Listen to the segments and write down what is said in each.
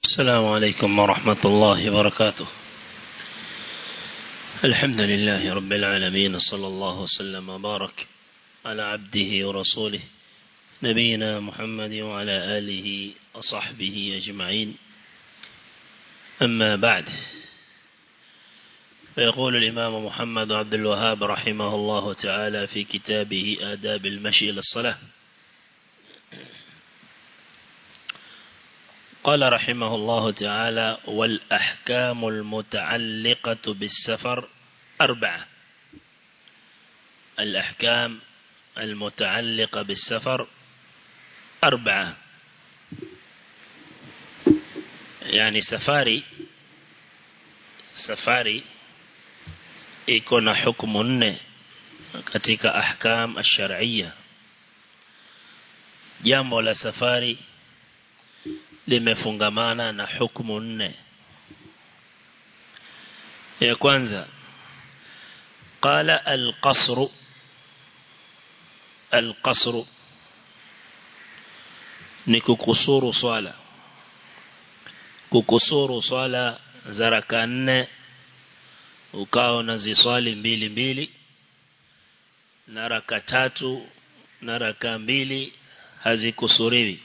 السلام عليكم ورحمة الله وبركاته الحمد لله رب العالمين صلى الله وسلم وبارك على عبده ورسوله نبينا محمد وعلى آله وصحبه أجمعين أما بعد فيقول الإمام محمد عبد الوهاب رحمه الله تعالى في كتابه آداب المشي للصلاة قال رحمه الله تعالى والأحكام المتعلقة بالسفر أربعة الأحكام المتعلقة بالسفر أربعة يعني سفاري سفاري يكون حكم nne katika ahkam ash-shar'iyya jambo la safari limefungamana na hukumu nne ya kwanza qala al-qasr al-qasr ni kukusuru swala kukusuru swala za raka nne ukao na ziswali mbili mbili na raka tatu na raka mbili hazikusuriwi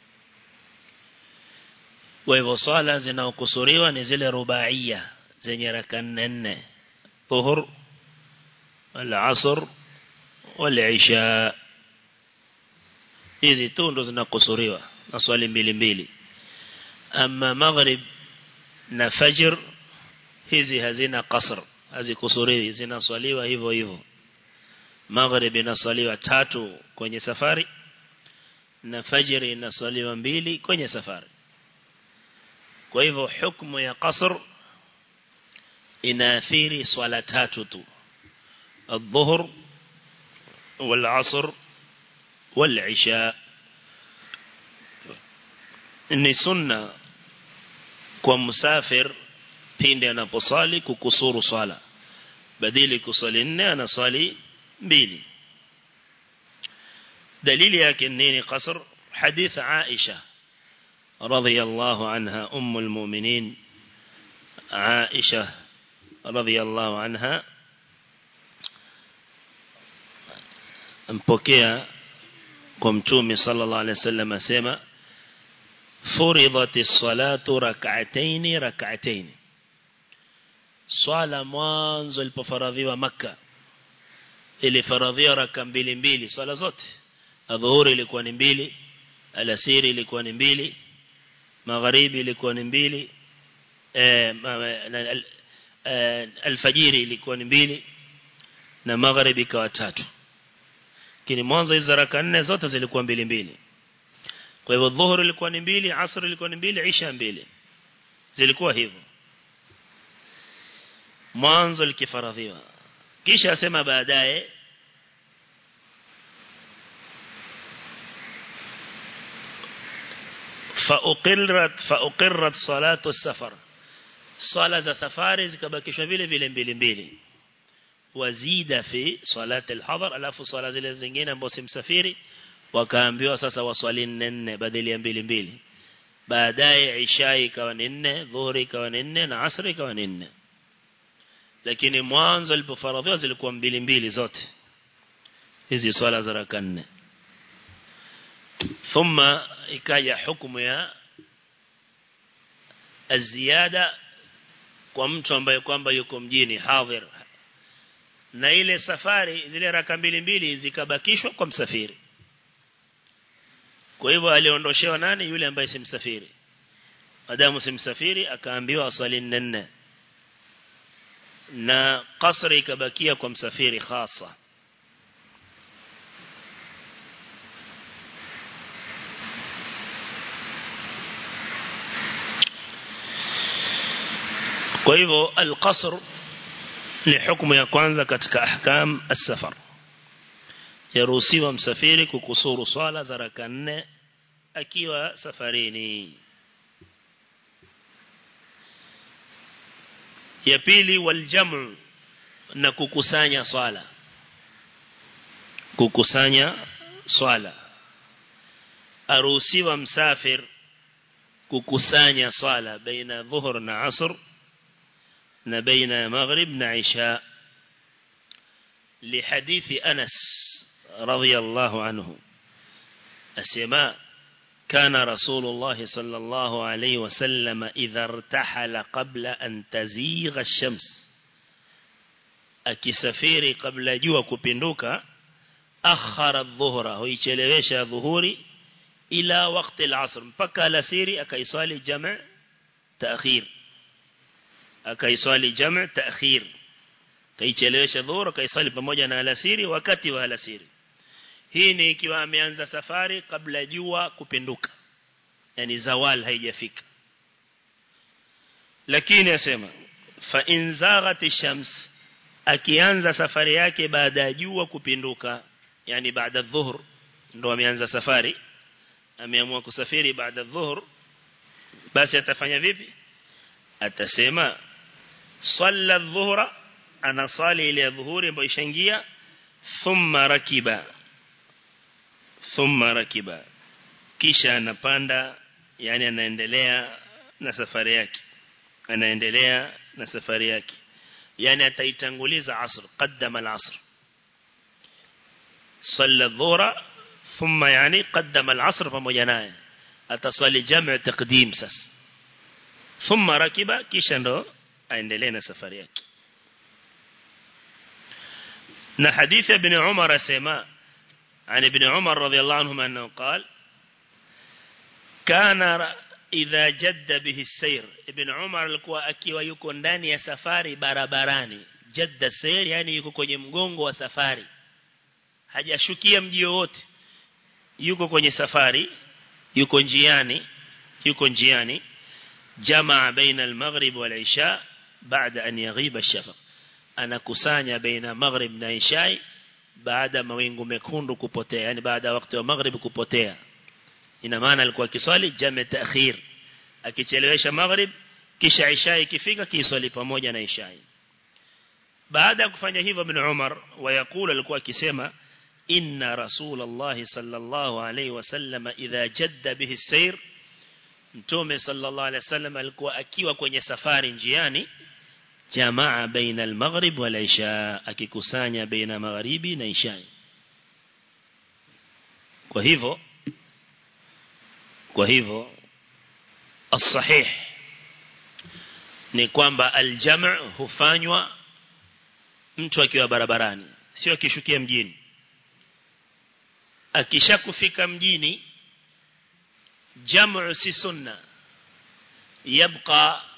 kwa hivyo swala zinaokusuriwa ni zile rubaia zenye raka nne nne dhuhur al-asr wal-isha hizi tu ndo zinakusuriwa na swali mbili mbili ama maghrib na fajr hizi hazina qasr hazikusuriwi zinaswaliwa hivyo hivyo maghrib inaswaliwa tatu kwenye safari na fajr inaswaliwa mbili kwenye safari kwa hivyo hukumu ya qasr inaathiri swala tatu tu الظهر والعصر والعشاء ni sunna kwa musafir pindi anaposali kukusuru swala badili kusali nne anasali mbili dalili yake nini qasr hadith Aisha رضي الله عنها أم المؤمنين عائشة رضي الله عنها mpokea kwa mtume sallallahu alaihi wasallam asema furidati salatu rak'atayn rak'atayn swala mwanzo ilipofaradhiwa maka ilifaradhiwa raka mbili mbili swala zote adhuhuri ilikuwa ni mbili alasiri ilikuwa ni mbili magharibi ilikuwa ni mbili alfajiri ilikuwa ni mbili na magharibi ikawa tatu kini mwanzo hizo raka nne zote zilikuwa mbili mbili kwa hivyo dhuhuri ilikuwa ni mbili asr ilikuwa ni mbili isha mbili zilikuwa hivyo mwanzo likifaradhiwa kisha asema baadaye فأقرت فأقرت صلاة السفر صلاة السفر zikabakishwa vile vile mbili mbili wazida fi salat al-hadar alafu sala zile zingine ambazo si msafiri wakaambiwa sasa waswali nne badala ya mbili mbili baadaye isha ikawa ni nne dhuhuri ikawa ni nne na asri ikawa ni nne lakini mwanzo ilipofaradhiwa zilikuwa mbili mbili zote hizi swala za raka nne ثم ikaja hukumu ya aziada kwa mtu ambaye kwamba yuko mjini hadhir na ile safari zile raka mbili mbili zikabakishwa kwa msafiri kwa hivyo aliondoshewa nani yule ambaye si msafiri madamu si msafiri akaambiwa asali nne na kasri ikabakia kwa msafiri hasa kwa hivyo al-qasr ni hukumu ya kwanza katika ahkam as-safar yaruhusiwa msafiri kukusuru swala za raka nne akiwa safarini ya pili waljamu na kukusanya swala kukusanya swala aruhusiwa msafir kukusanya swala baina dhuhur na asr na baina maghrib na isha لحديث أنس رضي الله عنه السماء كان رسول الله صلى الله عليه وسلم إذا ارتحل قبل أن تزيغ الشمس akisafiri kabla jua kupinduka akhara dhuhra huichelewesha dhuhuri ila wakati al-asr mpaka alasiri akaiswali jama' ta'khir akaiswali jama' ta'khir kaichelewesha dhuhur kaiswali pamoja na alasiri wakati wa alasiri hii ni ikiwa ameanza safari kabla jua kupinduka yani zawal haijafika lakini asema fa in zaghati shams akianza safari yake baada ya jua kupinduka yani baada dhuhur ndo ameanza safari ameamua kusafiri baada dhuhur basi atafanya vipi atasema salla dhuhra ana sali ile dhuhuri ambayo ishaingia thumma rakiba thumma rakiba kisha anapanda yani anaendelea na safari yake anaendelea na safari yake yani ataitanguliza asr qaddama al-asr صلى الظهر ثم يعني قدم العصر pamoja naye ataswali jamu taqdim sasa thumma rakiba kisha ndo aendelee na safari yake na hadithi ibn Umar asema عن ابن عمر رضي الله عنهما أنه قال كان إذا جد به السير ابن عمر alikuwa akiwa yuko ndani ya safari barabarani jadda sayr yani yuko kwenye mgongo wa safari hajashukia mji wote yuko kwenye safari yuko njiani yuko njiani jamaa baina al-maghrib wal isha baada an yaghiba ash-shafaq anakusanya baina maghrib na isha baada mawingu mekundu kupotea yani baada wakati wa maghrib kupotea ina maana alikuwa kiswali jame ta'khir akichelewesha maghrib kisha isha ikifika kiswali pamoja na isha baada ya kufanya hivyo ibn Umar wayakula alikuwa akisema inna rasulullah sallallahu alayhi wasallam idha jadda bihi sayr mtume sallallahu alayhi wasallam alikuwa akiwa kwenye safari njiani jamaa baina al-maghrib wal isha akikusanya baina magharibi na isha kwa hivyo kwa hivyo as-sahih ni kwamba al-jam' hufanywa mtu akiwa barabarani sio akishukia mjini akishakufika mjini jam'u si sunna yabqa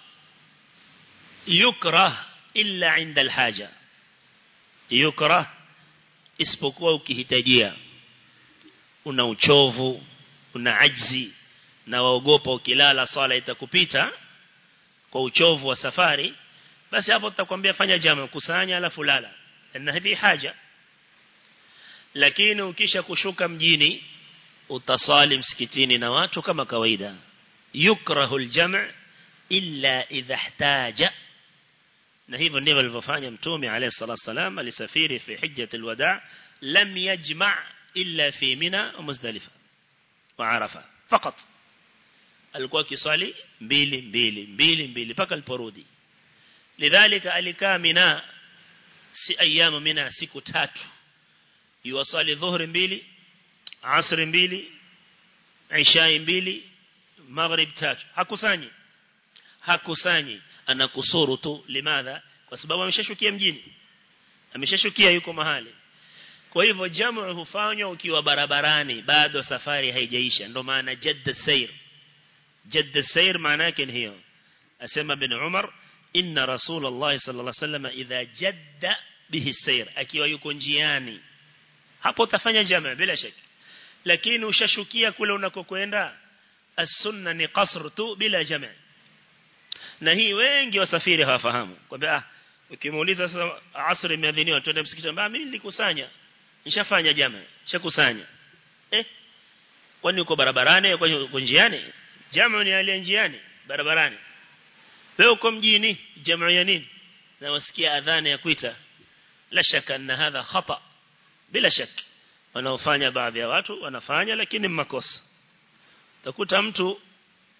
yukrah illa inda alhaja yukrah isipokuwa ukihitajia una uchovu una ajzi na waogopa ukilala swala itakupita kwa uchovu wa safari basi hapo tutakwambia fanya jamu kusanya alafu lala na hivi haja lakini ukisha kushuka mjini utasali msikitini na watu kama kawaida yukrahu aljam' illa idha ihtaja na hivyo ndivyo alivyofanya mtume alayhi salatu wasalam alisafiri fi hijjat alwada lam yajma' illa fi mina wa muzdalifa wa arafa fakat alikuwa kiswali mbili mbili mbili mbili paka aliporudi lidhalika alikaa mina si ayamu mina siku tatu yuwasali dhuhri mbili asri mbili isha mbili maghrib tatu hakusanyi hakusanyi anakusuru tu limadha kwa sababu ameshashukia mjini ameshashukia yuko mahali kwa hivyo jamu hufanywa ukiwa barabarani bado safari haijaisha ndo maana jadda sayr jadda sayr maana yake ni hiyo asema bin Umar inna rasulullah sallallahu alaihi wasallam idha jadda bihi sayr akiwa yuko njiani hapo utafanya jamaa bila shaka lakini ushashukia kule unakokwenda as-sunna ni qasr tu bila jamaa na hii wengi wasafiri hawafahamu kwamba ah ukimuuliza sasa asri imeadhiniwa twende msikitini mbona mimi nilikusanya nishafanya jamaa nishakusanya eh kwani uko barabarani kwani uko njiani jamaa ni aliye njiani barabarani wewe uko mjini jamaa ya nini na wasikia adhana ya kuita la shaka na hadha khata bila shaka wanaofanya baadhi ya watu wanafanya lakini makosa utakuta mtu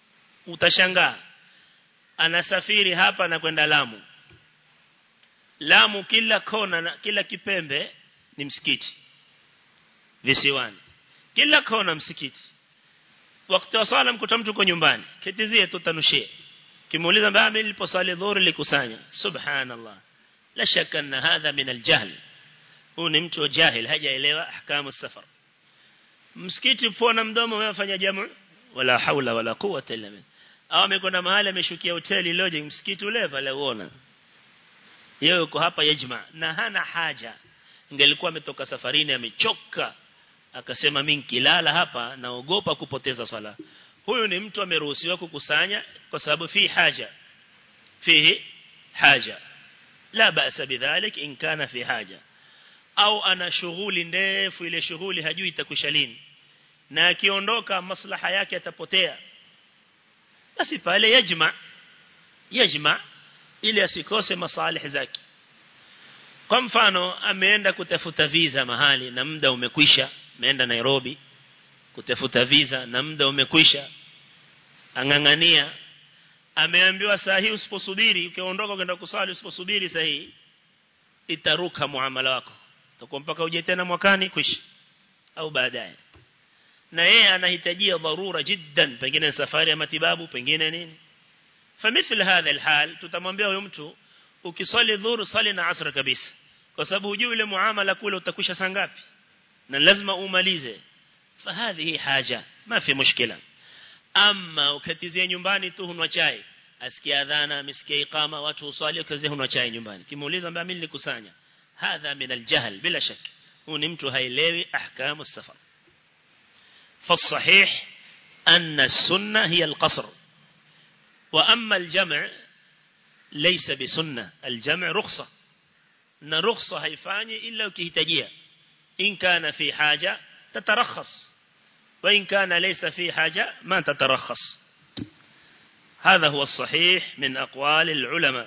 utashangaa anasafiri hapa na kwenda Lamu Lamu kila kona na kila kipembe ni msikiti visiwani kila kona msikiti wakati wa swala mkuta mtu uko nyumbani ketizie tutanushie kimuuliza mbona mimi niliposali dhuhuri likusanya subhanallah la shaka anna hadha min aljahl huu ni mtu jahil hajaelewa ahkamu safar msikiti pona mdomo unafanya jamu wala haula wala quwwata illa billah au amekwenda mahali ameshukia hoteli lodging msikiti ule pale uona yeye yuko hapa yajma na hana haja ingelikuwa ametoka safarini amechoka akasema mimi nikilala hapa naogopa kupoteza sala huyu ni mtu ameruhusiwa kukusanya kwa sababu fi haja fihi haja la ba'sa bidhalik in kana fi haja au ana shughuli ndefu ile shughuli hajui itakwisha lini na akiondoka maslaha yake atapotea basi pale yajma yajma ili asikose masalih zake kwa mfano ameenda kutafuta visa mahali na muda umekwisha ameenda Nairobi kutafuta visa na muda umekwisha angangania ameambiwa saa hii usiposubiri ukiondoka kwenda kusali usiposubiri saa hii itaruka muamala wako utakuwa mpaka uje tena mwakani kwisha au baadaye na yeye anahitajia dharura jiddan pengine safari ya matibabu pengine nini famithil hadha alhal tutamwambia huyo mtu ukisali dhuhur sali na asr kabisa kwa sababu hujui ile muamala kule utakwisha saa ngapi na lazima umalize fahadhi haja ma fi mushkila ama ukatizia nyumbani tu hunwa chai asikia adhana amesikia iqama watu uswali ukazia hunwa chai nyumbani kimuuliza mbona mimi nilikusanya hadha min aljahl bila shak huu ni mtu haelewi ahkamu safar فالصحيح أن السنة هي القصر وأما الجمع ليس بسنة الجمع رخصة أن رخصة هيفاني إلا وكهتجية إن كان في حاجة تترخص وإن كان ليس في حاجة ما تترخص هذا هو الصحيح من أقوال العلماء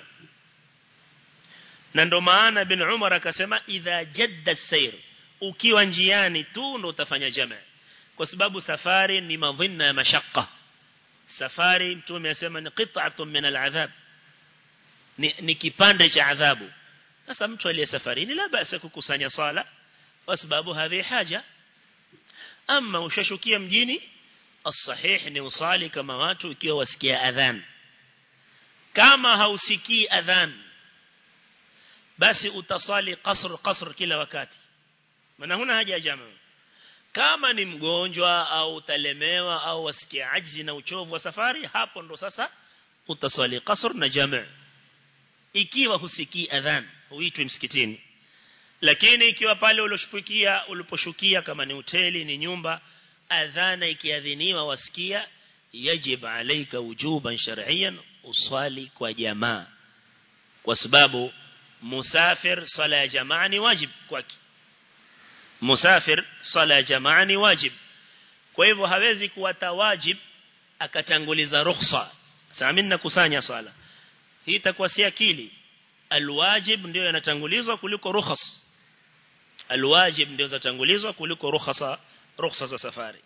nando maana bin Umar akasema idha jadda sayr ukiwa njiani tu ndo utafanya jamaa kwa sababu safari ni madhinna ya mashaqqa safari mtume asema ni qit'atun min al'adhab ni, ni kipande cha adhabu sasa mtu aliye safarini la basa kukusanya sala kwa sababu hadhi haja ama ushashukia mjini الصحيح ni usali kama watu ikiwa wasikia adhan kama hausikii adhan basi utasali qasr qasr kila wakati maana huna haja ya jamaa kama ni mgonjwa au utalemewa au wasikia ajzi na uchovu wa safari hapo ndo sasa utaswali qasr na jamaa ikiwa husikii adhan huitwi msikitini lakini ikiwa pale uloshukia uliposhukia kama ni hoteli ni nyumba adhana ikiadhiniwa wasikia yajib alayka wujuban shar'iyyan uswali kwa jamaa kwa sababu musafir sala ya jamaa ni wajib kwake musafir sala ya jamaa ni wajib kwa hivyo hawezi kuwata wajib akatanguliza rukhsa sasa mimi nakusanya swala hii itakuwa si akili alwajib ndio yanatangulizwa kuliko rukhas alwajib ndio zatangulizwa kuliko rukhasa rukhsa za safari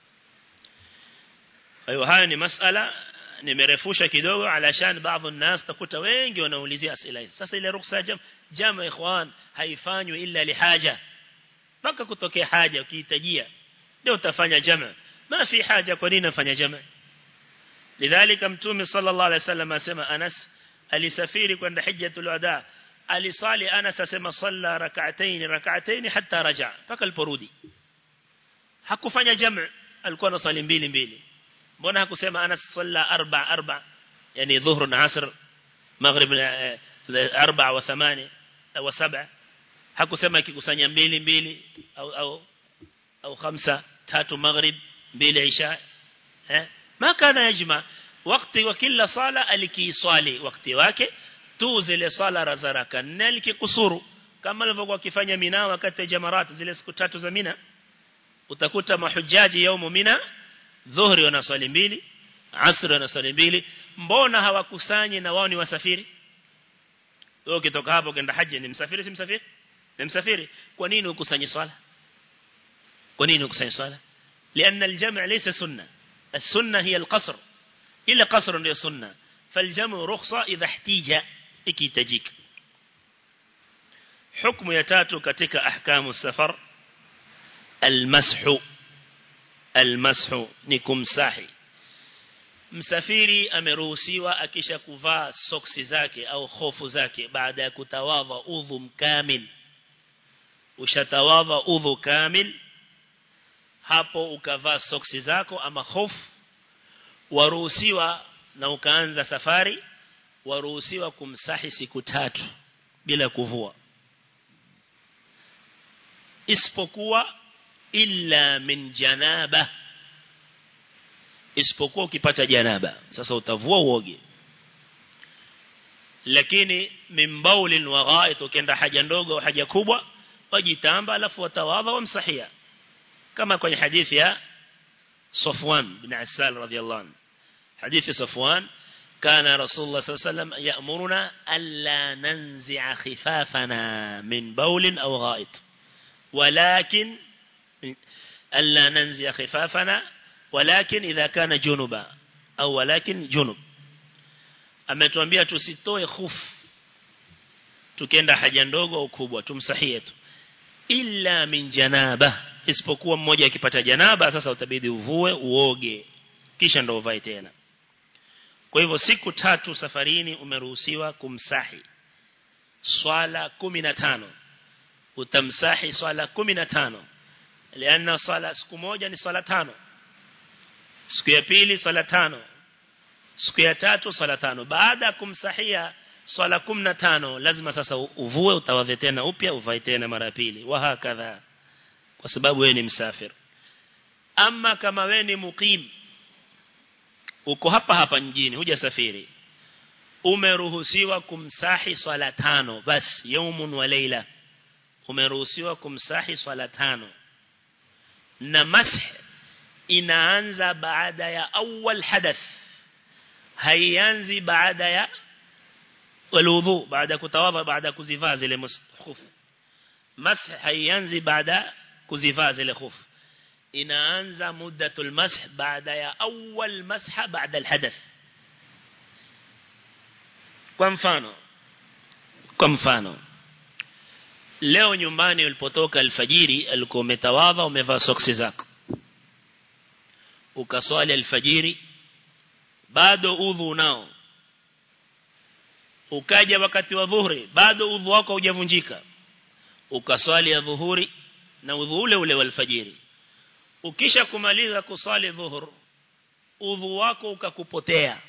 hayo hayo ni masala nimerefusha kidogo alashan baadhi ya nas takuta wengi wanaulizia asila hizi sasa ile rukhsa jam jama ikhwan haifanywi illa lihaja mpaka kutokea haja ukihitajia ndio utafanya jama ma fi haja kwa nini nafanya jama lidhalika mtume sallallahu alaihi wasallam asema Anas alisafiri kwenda hijjatul wada alisali Anas asema salla rak'atayn rak'atayn hatta raja mpaka aliporudi hakufanya jama alikuwa anasali mbili mbili mbona hakusema Anas salla arba arba yani dhuhr na asr maghrib arba wa thamani au saba hakusema akikusanya mbili mbili au au au khamsa tatu maghrib mbili isha eh ma kana yajma wakati wa kila sala alikiswali wakati wake tu zile sala za raka nne alikikusuru kama alivyokuwa akifanya mina wakati jamarat zile siku tatu za mina utakuta mahujaji yaumu mina dhuhri wanaswali mbili asr wanaswali mbili mbona hawakusanyi na wao ni wasafiri wewe ukitoka hapo kwenda haji ni msafiri si msafiri ni msafiri kwa nini ukusanyi swala kwa nini ukusanyi swala لأن الجمع ليس سنة السنة هي القصر ila qasr ndio sunna faljamu rukhsa idha ihtija ikihitajika hukumu ya tatu katika ahkamu safar almashu almashu ni kumsahi msafiri ameruhusiwa akisha kuvaa soksi zake au hofu zake baada ya kutawadha udhu mkamil ushatawadha udhu kamil hapo ukavaa soksi zako ama hofu waruhusiwa na ukaanza safari waruhusiwa kumsahi siku tatu bila kuvua isipokuwa illa min janaba isipokuwa ukipata janaba sasa utavua uoge lakini min baulin wa ghait ukienda haja ndogo au haja kubwa wajitamba alafu watawadha wamsahia kama kwenye hadithi ya Safwan bin Asal radhiyallahu anhu hadithi Safwan كان رسول الله صلى الله عليه وسلم يأمرنا ألا ننزع خفافنا من بول أو غائط ولكن ألا ننزع خفافنا ولكن إذا كان جنبا أو ولكن جنب ametuambia tusitoe khufu tukienda haja ndogo au kubwa tumsahie tu illa min janaba isipokuwa mmoja akipata janaba sasa utabidi uvue uoge kisha ndo uvae tena kwa hivyo siku tatu safarini umeruhusiwa kumsahi swala 15 utamsahi swala 15 lianna swala siku moja ni swala tano siku ya pili swala tano siku ya tatu swala tano baada ya kumsahia swala 15 lazima sasa uvue utawadhe tena upya uvae tena mara pili wa hakadha kwa sababu wewe ni msafiri ama kama wewe ni muqim uko hapa hapa mjini hujasafiri umeruhusiwa kumsahi swala tano bas yaumun wa leila umeruhusiwa kumsahi swala tano na mash inaanza baada ya awal hadath haianzi baada ya waludhu baada kutawadha baada kuzivaa zile khufu mash haianzi baada kuzivaa zile khufu inaanza muddatul mash baada ya awal masha baada alhadath kwa mfano kwa mfano leo nyumbani ulipotoka alfajiri alikuwa umetawadha umevaa soksi zako ukaswali alfajiri bado udhu unao ukaja wakati wa dhuhuri bado udhu wako hujavunjika ukaswali ya dhuhuri na udhu ule ule wa alfajiri ukisha kumaliza kusali dhuhur udhu wako ukakupotea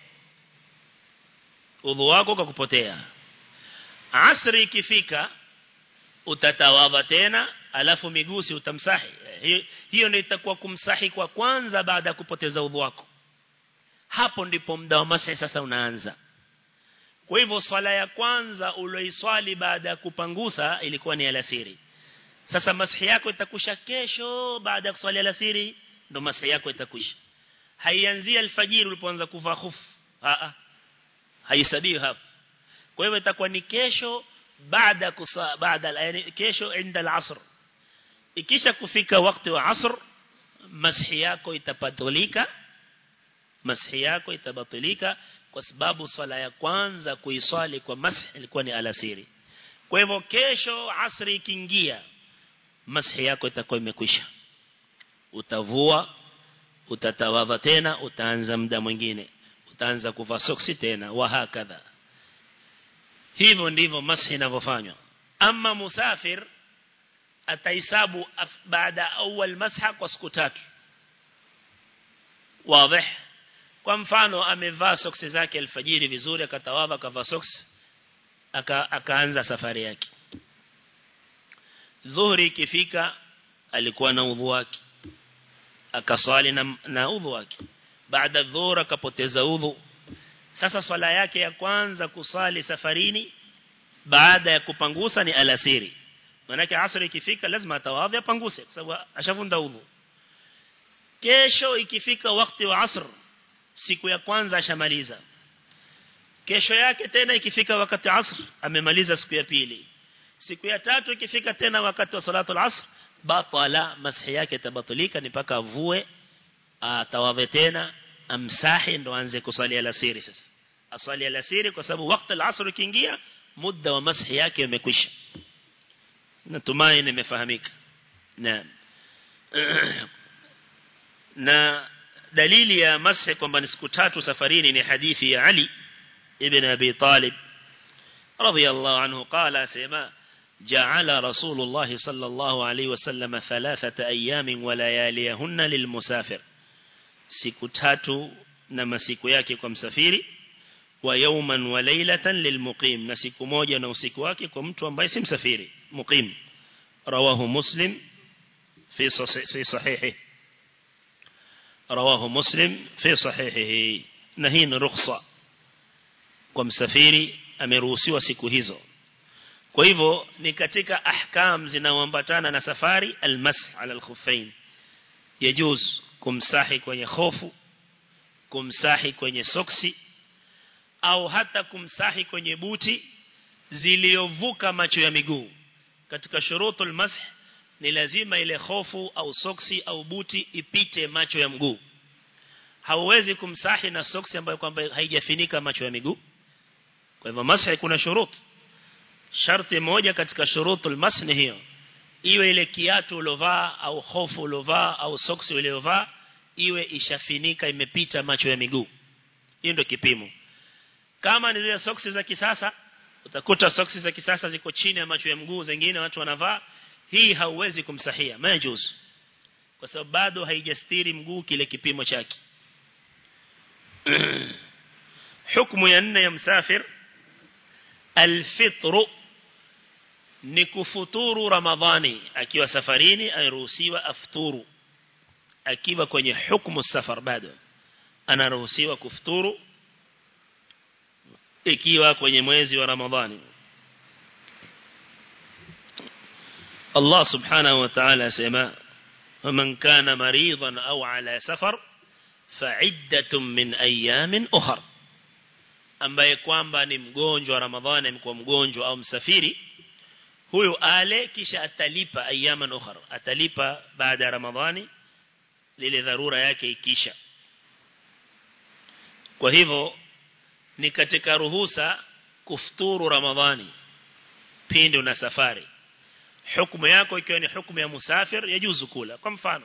udhu wako ukakupotea asri ikifika utatawadha tena alafu migusi utamsahi hiyo, hiyo ndio itakuwa kumsahi kwa kwanza baada ya kupoteza udhu wako hapo ndipo muda wa masahi sasa unaanza kwa hivyo swala ya kwanza uloiswali baada ya kupangusa ilikuwa ni alasiri sasa masahi yako itakusha kesho baada ya kuswali alasiri ndo masahi yako itakwisha haianzia alfajiri ulipoanza kuvaa khufu a a haisabii hapo kwa hivyo itakuwa ni kesho baada kusa baada yani kesho inda al-asr ikisha kufika wakati wa asr masahi yako itabatulika masahi yako itabatilika kwa sababu swala ya kwanza kuiswali kwa masahi ilikuwa ni alasiri kwa hivyo kesho asri ikiingia masahi yako itakuwa imekwisha utavua utatawadha tena utaanza muda mwingine utaanza kuvaa soksi tena wa hakadha hivyo ndivyo masahi inavyofanywa ama musafir atahesabu baada awal masha kwa siku tatu wazi kwa mfano amevaa soksi zake alfajiri vizuri akatawadha akavaa soksi aka, akaanza safari yake dhuhuri ikifika alikuwa na udhu wake akaswali na, na udhu wake baada dhuhur akapoteza udhu sasa swala yake ya kwanza kuswali safarini baada ya kupangusa ni alasiri manake asri ikifika lazima atawadhi apanguse kwa sababu ashavunda udhu kesho ikifika wakati wa asr siku ya kwanza ashamaliza kesho yake tena ikifika wakati asr amemaliza siku ya pili siku ya tatu ikifika tena wakati wa salatu al-asr batala masahi yake tabatulika ni paka avue atawadhe tena amsahi ndo aanze kusali alasiri sasa asali alasiri kwa sababu wakati al-asr ukiingia muda wa masahi yake umekwisha natumai nimefahamika naam na dalili ya masahi kwamba ni siku tatu safarini ni hadithi ya Ali ibn Abi Talib radiyallahu anhu qala sema جعل رسول الله صلى الله عليه وسلم ثلاثة أيام ولياليهن للمسافر siku tatu na masiku yake kwa msafiri wa yawman wa laylatan lilmuqim na siku moja na usiku wake kwa mtu ambaye si msafiri muqim rawahu muslim fi sahihi rawahu muslim fi sahihihi na hii ni rukhsa kwa msafiri ameruhusiwa siku hizo kwa hivyo ni katika ahkam zinaoambatana na safari almasah ala alkhuffain yajuz kumsahi kwenye khofu kumsahi kwenye soksi au hata kumsahi kwenye buti ziliovuka macho ya miguu katika shurutul masah ni lazima ile khofu au soksi au buti ipite macho ya mguu hauwezi kumsahi na soksi ambayo kwamba haijafinika macho ya miguu kwa hivyo masah kuna shuruti sharti moja katika shurutul masah ni hiyo iwe ile kiatu ulovaa au hofu ulovaa au soksi uliovaa iwe ishafinika imepita macho ya miguu hiyo ndio kipimo kama ni zile soksi za kisasa utakuta soksi za kisasa ziko chini ya macho ya mguu zingine watu wanavaa hii hauwezi kumsahia majuz kwa sababu bado haijastiri mguu kile kipimo chake hukumu ya nne ya msafir alfitru ni kufuturu ramadhani akiwa safarini anaruhusiwa afturu akiwa kwenye hukumu safar bado anaruhusiwa kufuturu ikiwa kwenye mwezi wa ramadhani Allah subhanahu wa ta'ala sema ومن كان مريضا أو على سفر فعدة من أيام أخر ambaye kwamba ni mgonjwa Ramadhani amekuwa mgonjwa au msafiri huyo ale kisha atalipa ayyaman ukhra atalipa baada ya Ramadhani lile dharura yake ikisha kwa hivyo ni katika ruhusa kufuturu Ramadhani pindi una safari hukumu yako ikiwa ni hukumu ya musafir yajuzu kula kwa mfano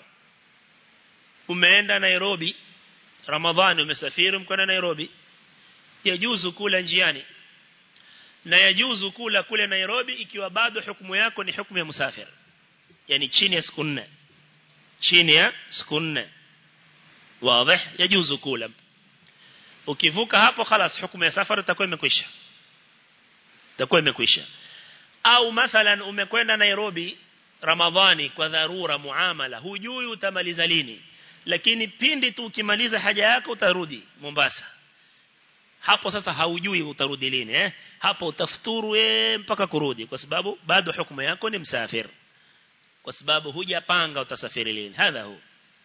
umeenda Nairobi Ramadhani umesafiri mkwenda Nairobi yajuzu kula njiani na yajuzu kula kule Nairobi ikiwa bado hukumu yako ni hukumu ya musafir yani chini ya siku nne chini ya siku nne wazi yajuzu kula ukivuka hapo خلاص hukumu ya safari itakuwa imekwisha itakuwa imekwisha au mathalan umekwenda Nairobi Ramadhani kwa dharura muamala hujui utamaliza lini lakini pindi tu ukimaliza haja yako utarudi Mombasa hapo sasa haujui utarudi lini eh hapo utafuturu eh mpaka kurudi kwa sababu bado hukumu yako ni msafir kwa sababu hujapanga utasafiri lini hadha hu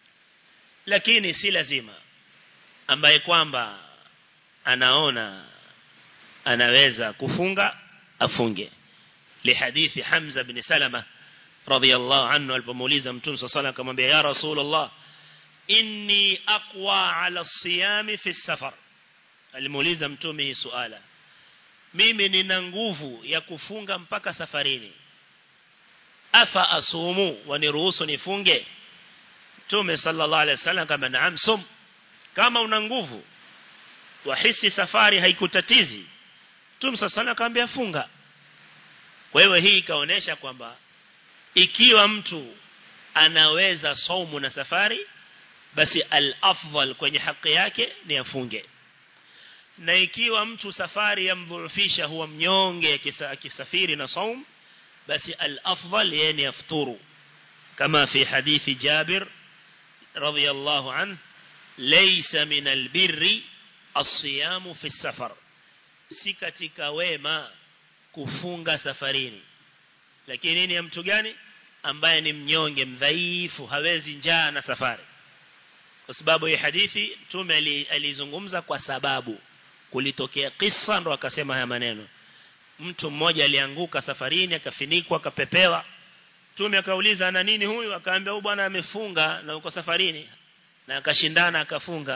lakini si lazima ambaye kwamba anaona anaweza kufunga afunge lihadithi Hamza bin Salama radhiyallahu anhu alipomuuliza Mtume صلى الله akamwambia ya Rasulullah inni aqwa ala as-siyam fi as-safar alimuuliza Mtume hii suala mimi nina nguvu ya kufunga mpaka safarini afa asumu waniruhusu nifunge Mtume sallallahu alaihi wasallam kama naam sum kama una nguvu wahisi safari haikutatizi Mtume sallallahu alaihi akamwambia funga kwa hiyo hii ikaonesha kwamba ikiwa mtu anaweza saumu na safari basi al-afdal kwenye haki yake ni afunge na ikiwa mtu safari yamdhurufisha huwa mnyonge akisafiri na saum basi al-afdal yeye ni afturu kama fi hadithi Jabir radiyallahu anhu laysa min al-birri as-siyamu fi as-safar si katika wema kufunga safarini lakini nini ya mtu gani ambaye ni mnyonge mdhaifu hawezi njaa na safari kwa sababu hii hadithi mtume alizungumza kwa sababu kulitokea kisa ndo akasema haya maneno mtu mmoja alianguka safarini akafinikwa akapepewa mtume akauliza ana nini huyu akaambia huyu bwana amefunga na uko safarini na akashindana akafunga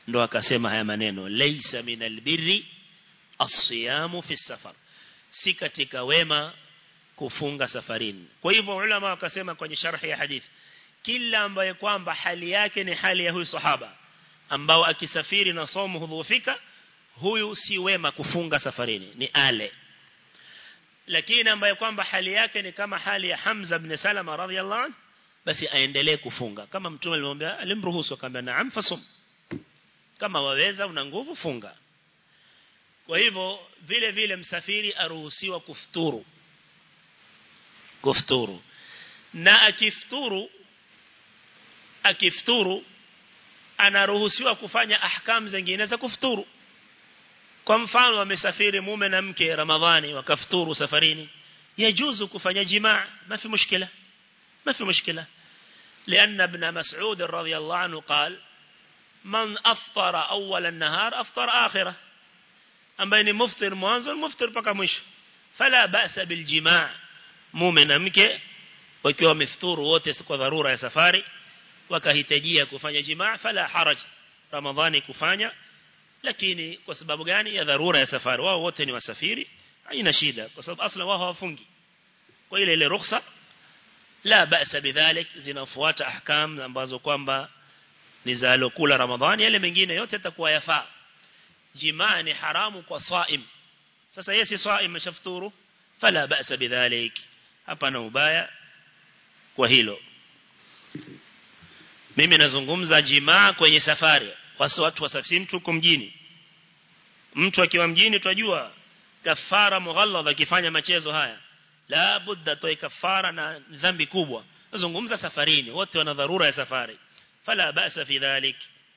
ndo akasema haya maneno laysa minal birri as-siyamu fi safar si katika wema kufunga safarini kwa hivyo ulama wakasema kwenye sharhi ya hadith kila ambaye kwamba hali yake ni hali ya huyu sahaba ambao akisafiri na somo hudhufika huyu si wema kufunga safarini ni ale lakini ambaye kwamba hali yake ni kama hali ya Hamza ibn Salama radhiyallahu anhu basi aendelee kufunga kama mtume alimwambia alimruhusu akamwambia naam fasum kama waweza una nguvu funga kwa hivyo vile vile msafiri aruhusiwa kufuturu kufuturu na akifuturu akifuturu anaruhusiwa kufanya ahkam zingine za kufuturu kwa mfano wamesafiri mume na mke ramadhani wakafuturu safarini yajuzu kufanya jimaa ma fi mushkila ما في مشكلة لأن ابن مسعود رضي الله عنه قال من أفطر أول النهار أفطر آخرة أما إني مفطر موانزل مفطر بقى مش فلا بأس بالجماع مؤمن مك wakiwa mifuturu wote kwa dharura ya safari wakahitajia kufanya jimaa fala haraj ramadhani kufanya lakini kwa sababu gani ya dharura ya safari wao wote ni wasafiri haina shida kwa sababu asla wao hawafungi kwa ile ile ruhusa la ba'sa bidhalik zinafuata ahkam ambazo kwamba ni za alokula ramadhani yale mengine yote yatakuwa yafaa jimaa ni haramu kwa saim sasa yeye si saim mshafuturu fala ba'sa bidhalik hapana ubaya kwa hilo mimi nazungumza jimaa kwenye safari wasi watu wasafiri mtu uko mjini mtu akiwa mjini tunajua kafara mughalladha akifanya machezo haya la budda toe kafara na dhambi kubwa nazungumza safarini wote wana dharura ya safari fala ba'sa fi dhalik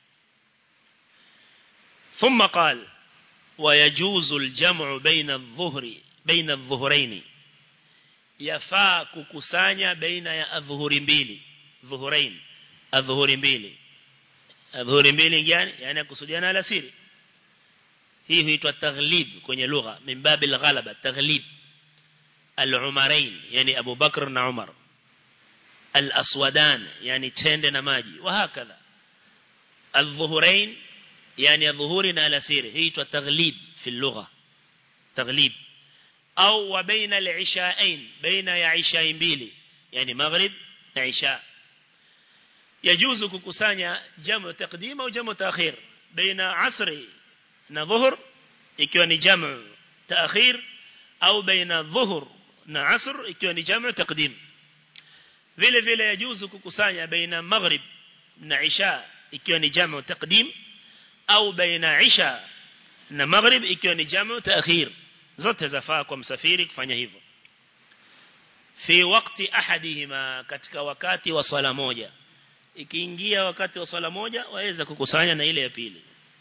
ثم قال ويجوز الجمع بين الظهر بين الظهرين yafaa kukusanya baina ya adhuhuri mbili dhuhurain adhuhuri mbili adhuhuri mbili gani yani kusudiana alasiri hii huitwa taghlib kwenye lugha min babil ghalaba taghlib al-umarain yani Abu Bakr na Umar al-aswadan yani tende na maji wa hakadha al-dhuhurain yani adhuhuri na alasiri hii huitwa taghlib fi lugha taghlib au wa baina al-ishaain baina ya isha mbili yani maghrib na isha yajuzu kukusanya jamu taqdim au jamu ta'khir baina asri na dhuhur ikiwa ni jamu ta'khir au baina dhuhur na asr ikiwa ni jamu taqdim vile vile yajuzu kukusanya baina maghrib na isha ikiwa ni jamu taqdim au baina isha na maghrib ikiwa ni jamu ta'khir zote zafaa kwa msafiri kufanya hivyo fi wakati ahadihima katika wakati wa swala moja ikiingia wakati wa swala moja waweza kukusanya na ile ya pili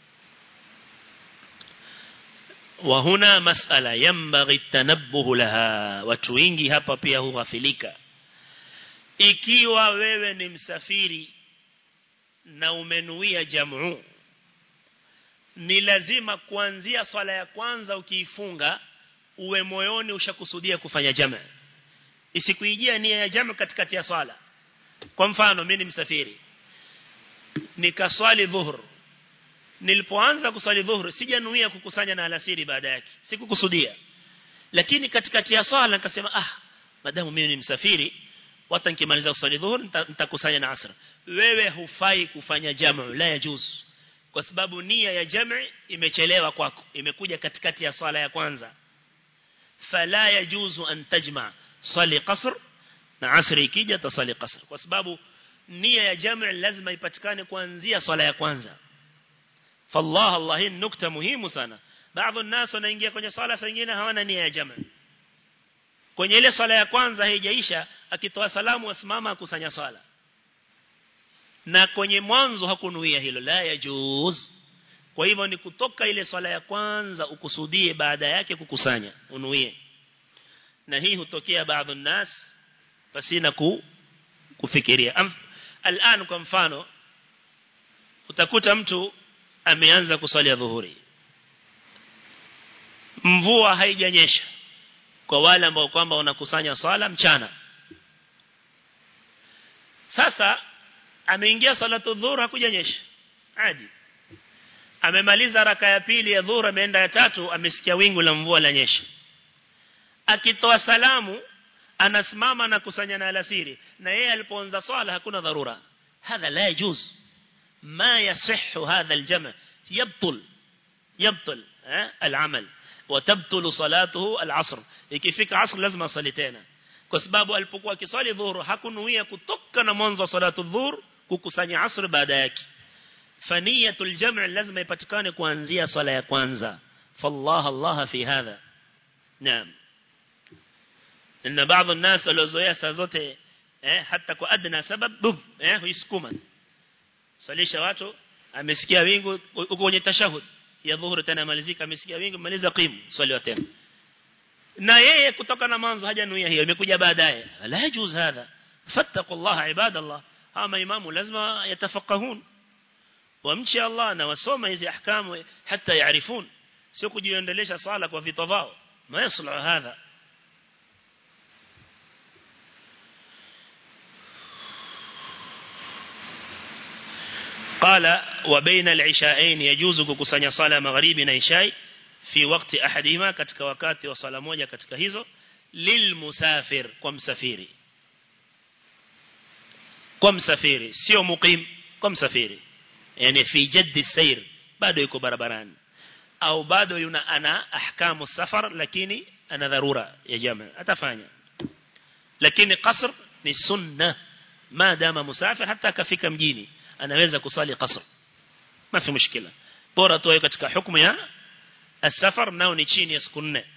wa huna masala yambaghi tanabbuh laha watu wengi hapa pia hughafilika ikiwa wewe ni msafiri na umenuia jamu ni lazima kuanzia swala ya kwanza ukiifunga uwe moyoni ushakusudia kufanya jamaa isikuijia nia ya jamaa katikati ya swala kwa mfano mimi ni msafiri nikaswali dhuhur nilipoanza kuswali dhuhur sijanuia kukusanya na alasiri baada yake sikukusudia lakini katikati ya swala nikasema ah madamu mimi ni msafiri wata nikimaliza kuswali dhuhur nitakusanya na asr wewe hufai kufanya jamaa la yajuzu kwa sababu nia ya jam'i imechelewa kwako imekuja katikati ya swala ya kwanza fala yajuzu an tajma swali qasr na asri ikija tasali qasr kwa sababu nia ya jam'i lazima ipatikane kuanzia swala ya kwanza fallah allah hii nukta muhimu sana baadhi الناس wanaingia kwenye swala zingine hawana nia ya jam'i kwenye ile swala ya kwanza haijaisha akitoa salamu asimama akusanya swala na kwenye mwanzo hakunuia hilo la yajuz kwa hivyo ni kutoka ile swala ya kwanza ukusudie baada yake kukusanya unuie na hii hutokea baadhi nas pasina ku, kufikiria al'an kwa mfano utakuta mtu ameanza kuswali ya dhuhuri mvua haijanyesha kwa wale ambao kwamba wanakusanya swala mchana sasa ameingia salatu dhuhur hakujanyesha adi amemaliza raka ya pili ya dhuhur ameenda ya tatu amesikia wingu la mvua la nyesha akitoa salamu anasimama na kusanya na alasiri na yeye alipoanza swala hakuna dharura hadha la yajuz ma yasihhu hadha aljama yabtul yabtul العمل وتبطل صلاته العصر ikifika asr lazima asali tena kwa sababu alipokuwa akiswali dhuhur hakunuia kutoka na mwanzo wa salatu dhuhur kukusanya asr baada yake faniyatul jam' lazima ipatikane kuanzia swala ya kwanza fallah allah fi hadha naam inna baadhi الناس waliozoea saa zote eh hata kwa adna sabab bub eh huisukuma salisha watu amesikia wingu uko kwenye tashahud ya dhuhuri tena malizika amesikia wingu maliza qimu swali wa tena na yeye kutoka na mwanzo hajanuia hiyo imekuja baadaye la yajuz hadha fattaqullaha ibadallah ama imamu lazima yatafaqahun wamchi Allah na wasoma hizi ahkamu hata yaarifun sio kujiendelesha sala kwa vito vao ma yaslu hadha قال وبين العشاءين يجوز kukusanya sala magharibi na ishai fi wakati ahadima katika wakati wa sala moja katika hizo lilmusafir kwa msafiri kwa msafiri sio muqim kwa msafiri yani fi jaddi sayr bado yuko barabarani au bado yuna ana ahkamu safar lakini ana dharura ya jamaa atafanya lakini qasr ni sunna maadama musafir hata akafika mjini anaweza kusali qasr ma fi mushkila bora tu katika hukumu ya السفر nao ni chini ya siku nne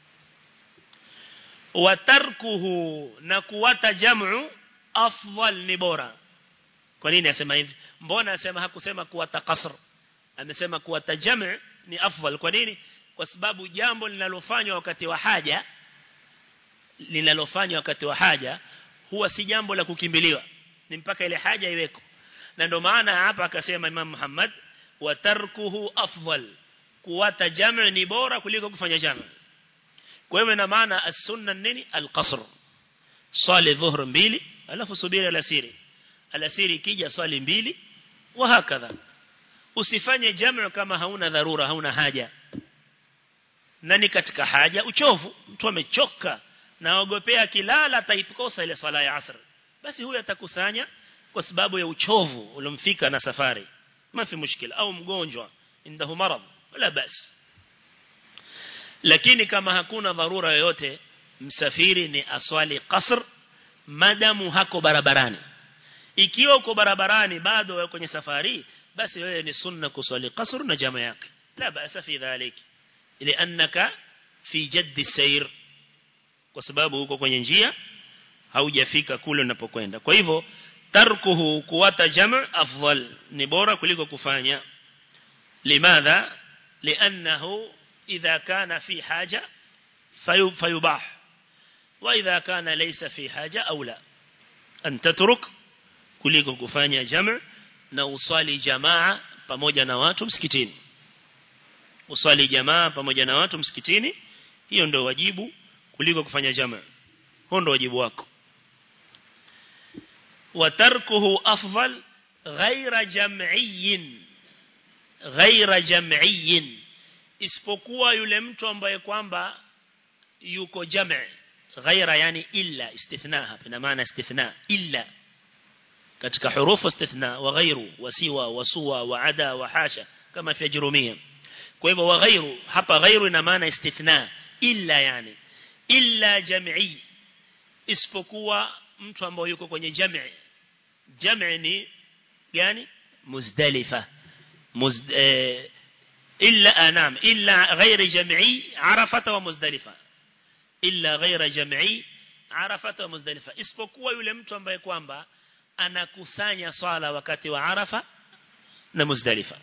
watarkuhu na kuwata jam'u afdal ni bora kwa nini asema hivi mbona asema hakusema kuwata qasr amesema kuwata jam'u ni afdal kwa nini kwa sababu jambo linalofanywa wakati wa haja linalofanywa wakati wa haja huwa si jambo la kukimbiliwa ni mpaka ile haja iweko na ndio maana hapa akasema Imam Muhammad watarkuhu afdal kuwata jamu ni bora kuliko kufanya jamu kwa hivyo ina maana as-sunna nini al-qasr swali dhuhr mbili alafu subiri alasiri alasiri ikija swali mbili wa hakadha usifanye jamu kama hauna dharura hauna haja nani katika haja uchovu mtu amechoka na ogopea kilala ataikosa ile swala ya asr basi huyu atakusanya kwa sababu ya uchovu uliomfika na safari mafi mushkila au mgonjwa indahu marad wala basi lakini kama hakuna dharura yoyote msafiri ni aswali qasr madamu hako barabarani ikiwa uko barabarani bado wewe kwenye safari basi wewe ni sunna kuswali qasr na jamaa yake la basa fi dhalik lianaka fi jaddi sayr kwa sababu uko kwenye njia haujafika kule unapokwenda kwa hivyo tarkuhu kuwata jamaa afdal ni bora kuliko kufanya limadha لأنه إذا كان في حاجة فيباح وإذا كان ليس في حاجة أو لا أن تترك kuliko kufanya jamaa na uswali jamaa pamoja na watu msikitini uswali jamaa pamoja na watu msikitini hiyo ndio wajibu kuliko kufanya jamaa huo ndio wajibu wako watarkuhu afdal ghaira jam'iyyin ghaira jam'iyyin isipokuwa yule mtu ambaye kwamba yuko jam' ghaira yani illa istithna hapa ina maana istithna illa katika hurufu istithna wa ghairu wa siwa wa suwa wa ada wa hasha kama fi jurumia kwa hivyo wa ghairu hapa ghairu ina maana istithna illa yani illa jam'i isipokuwa mtu ambaye yuko kwenye jam'i jam'i ni gani muzdalifa مزد... إلا أنام إلا غير جمعي عرفة ومزدلفة إلا غير جمعي عرفة ومزدلفة isipokuwa yule mtu ambaye kwamba anakusanya swala wakati wa Arafa na Muzdalifa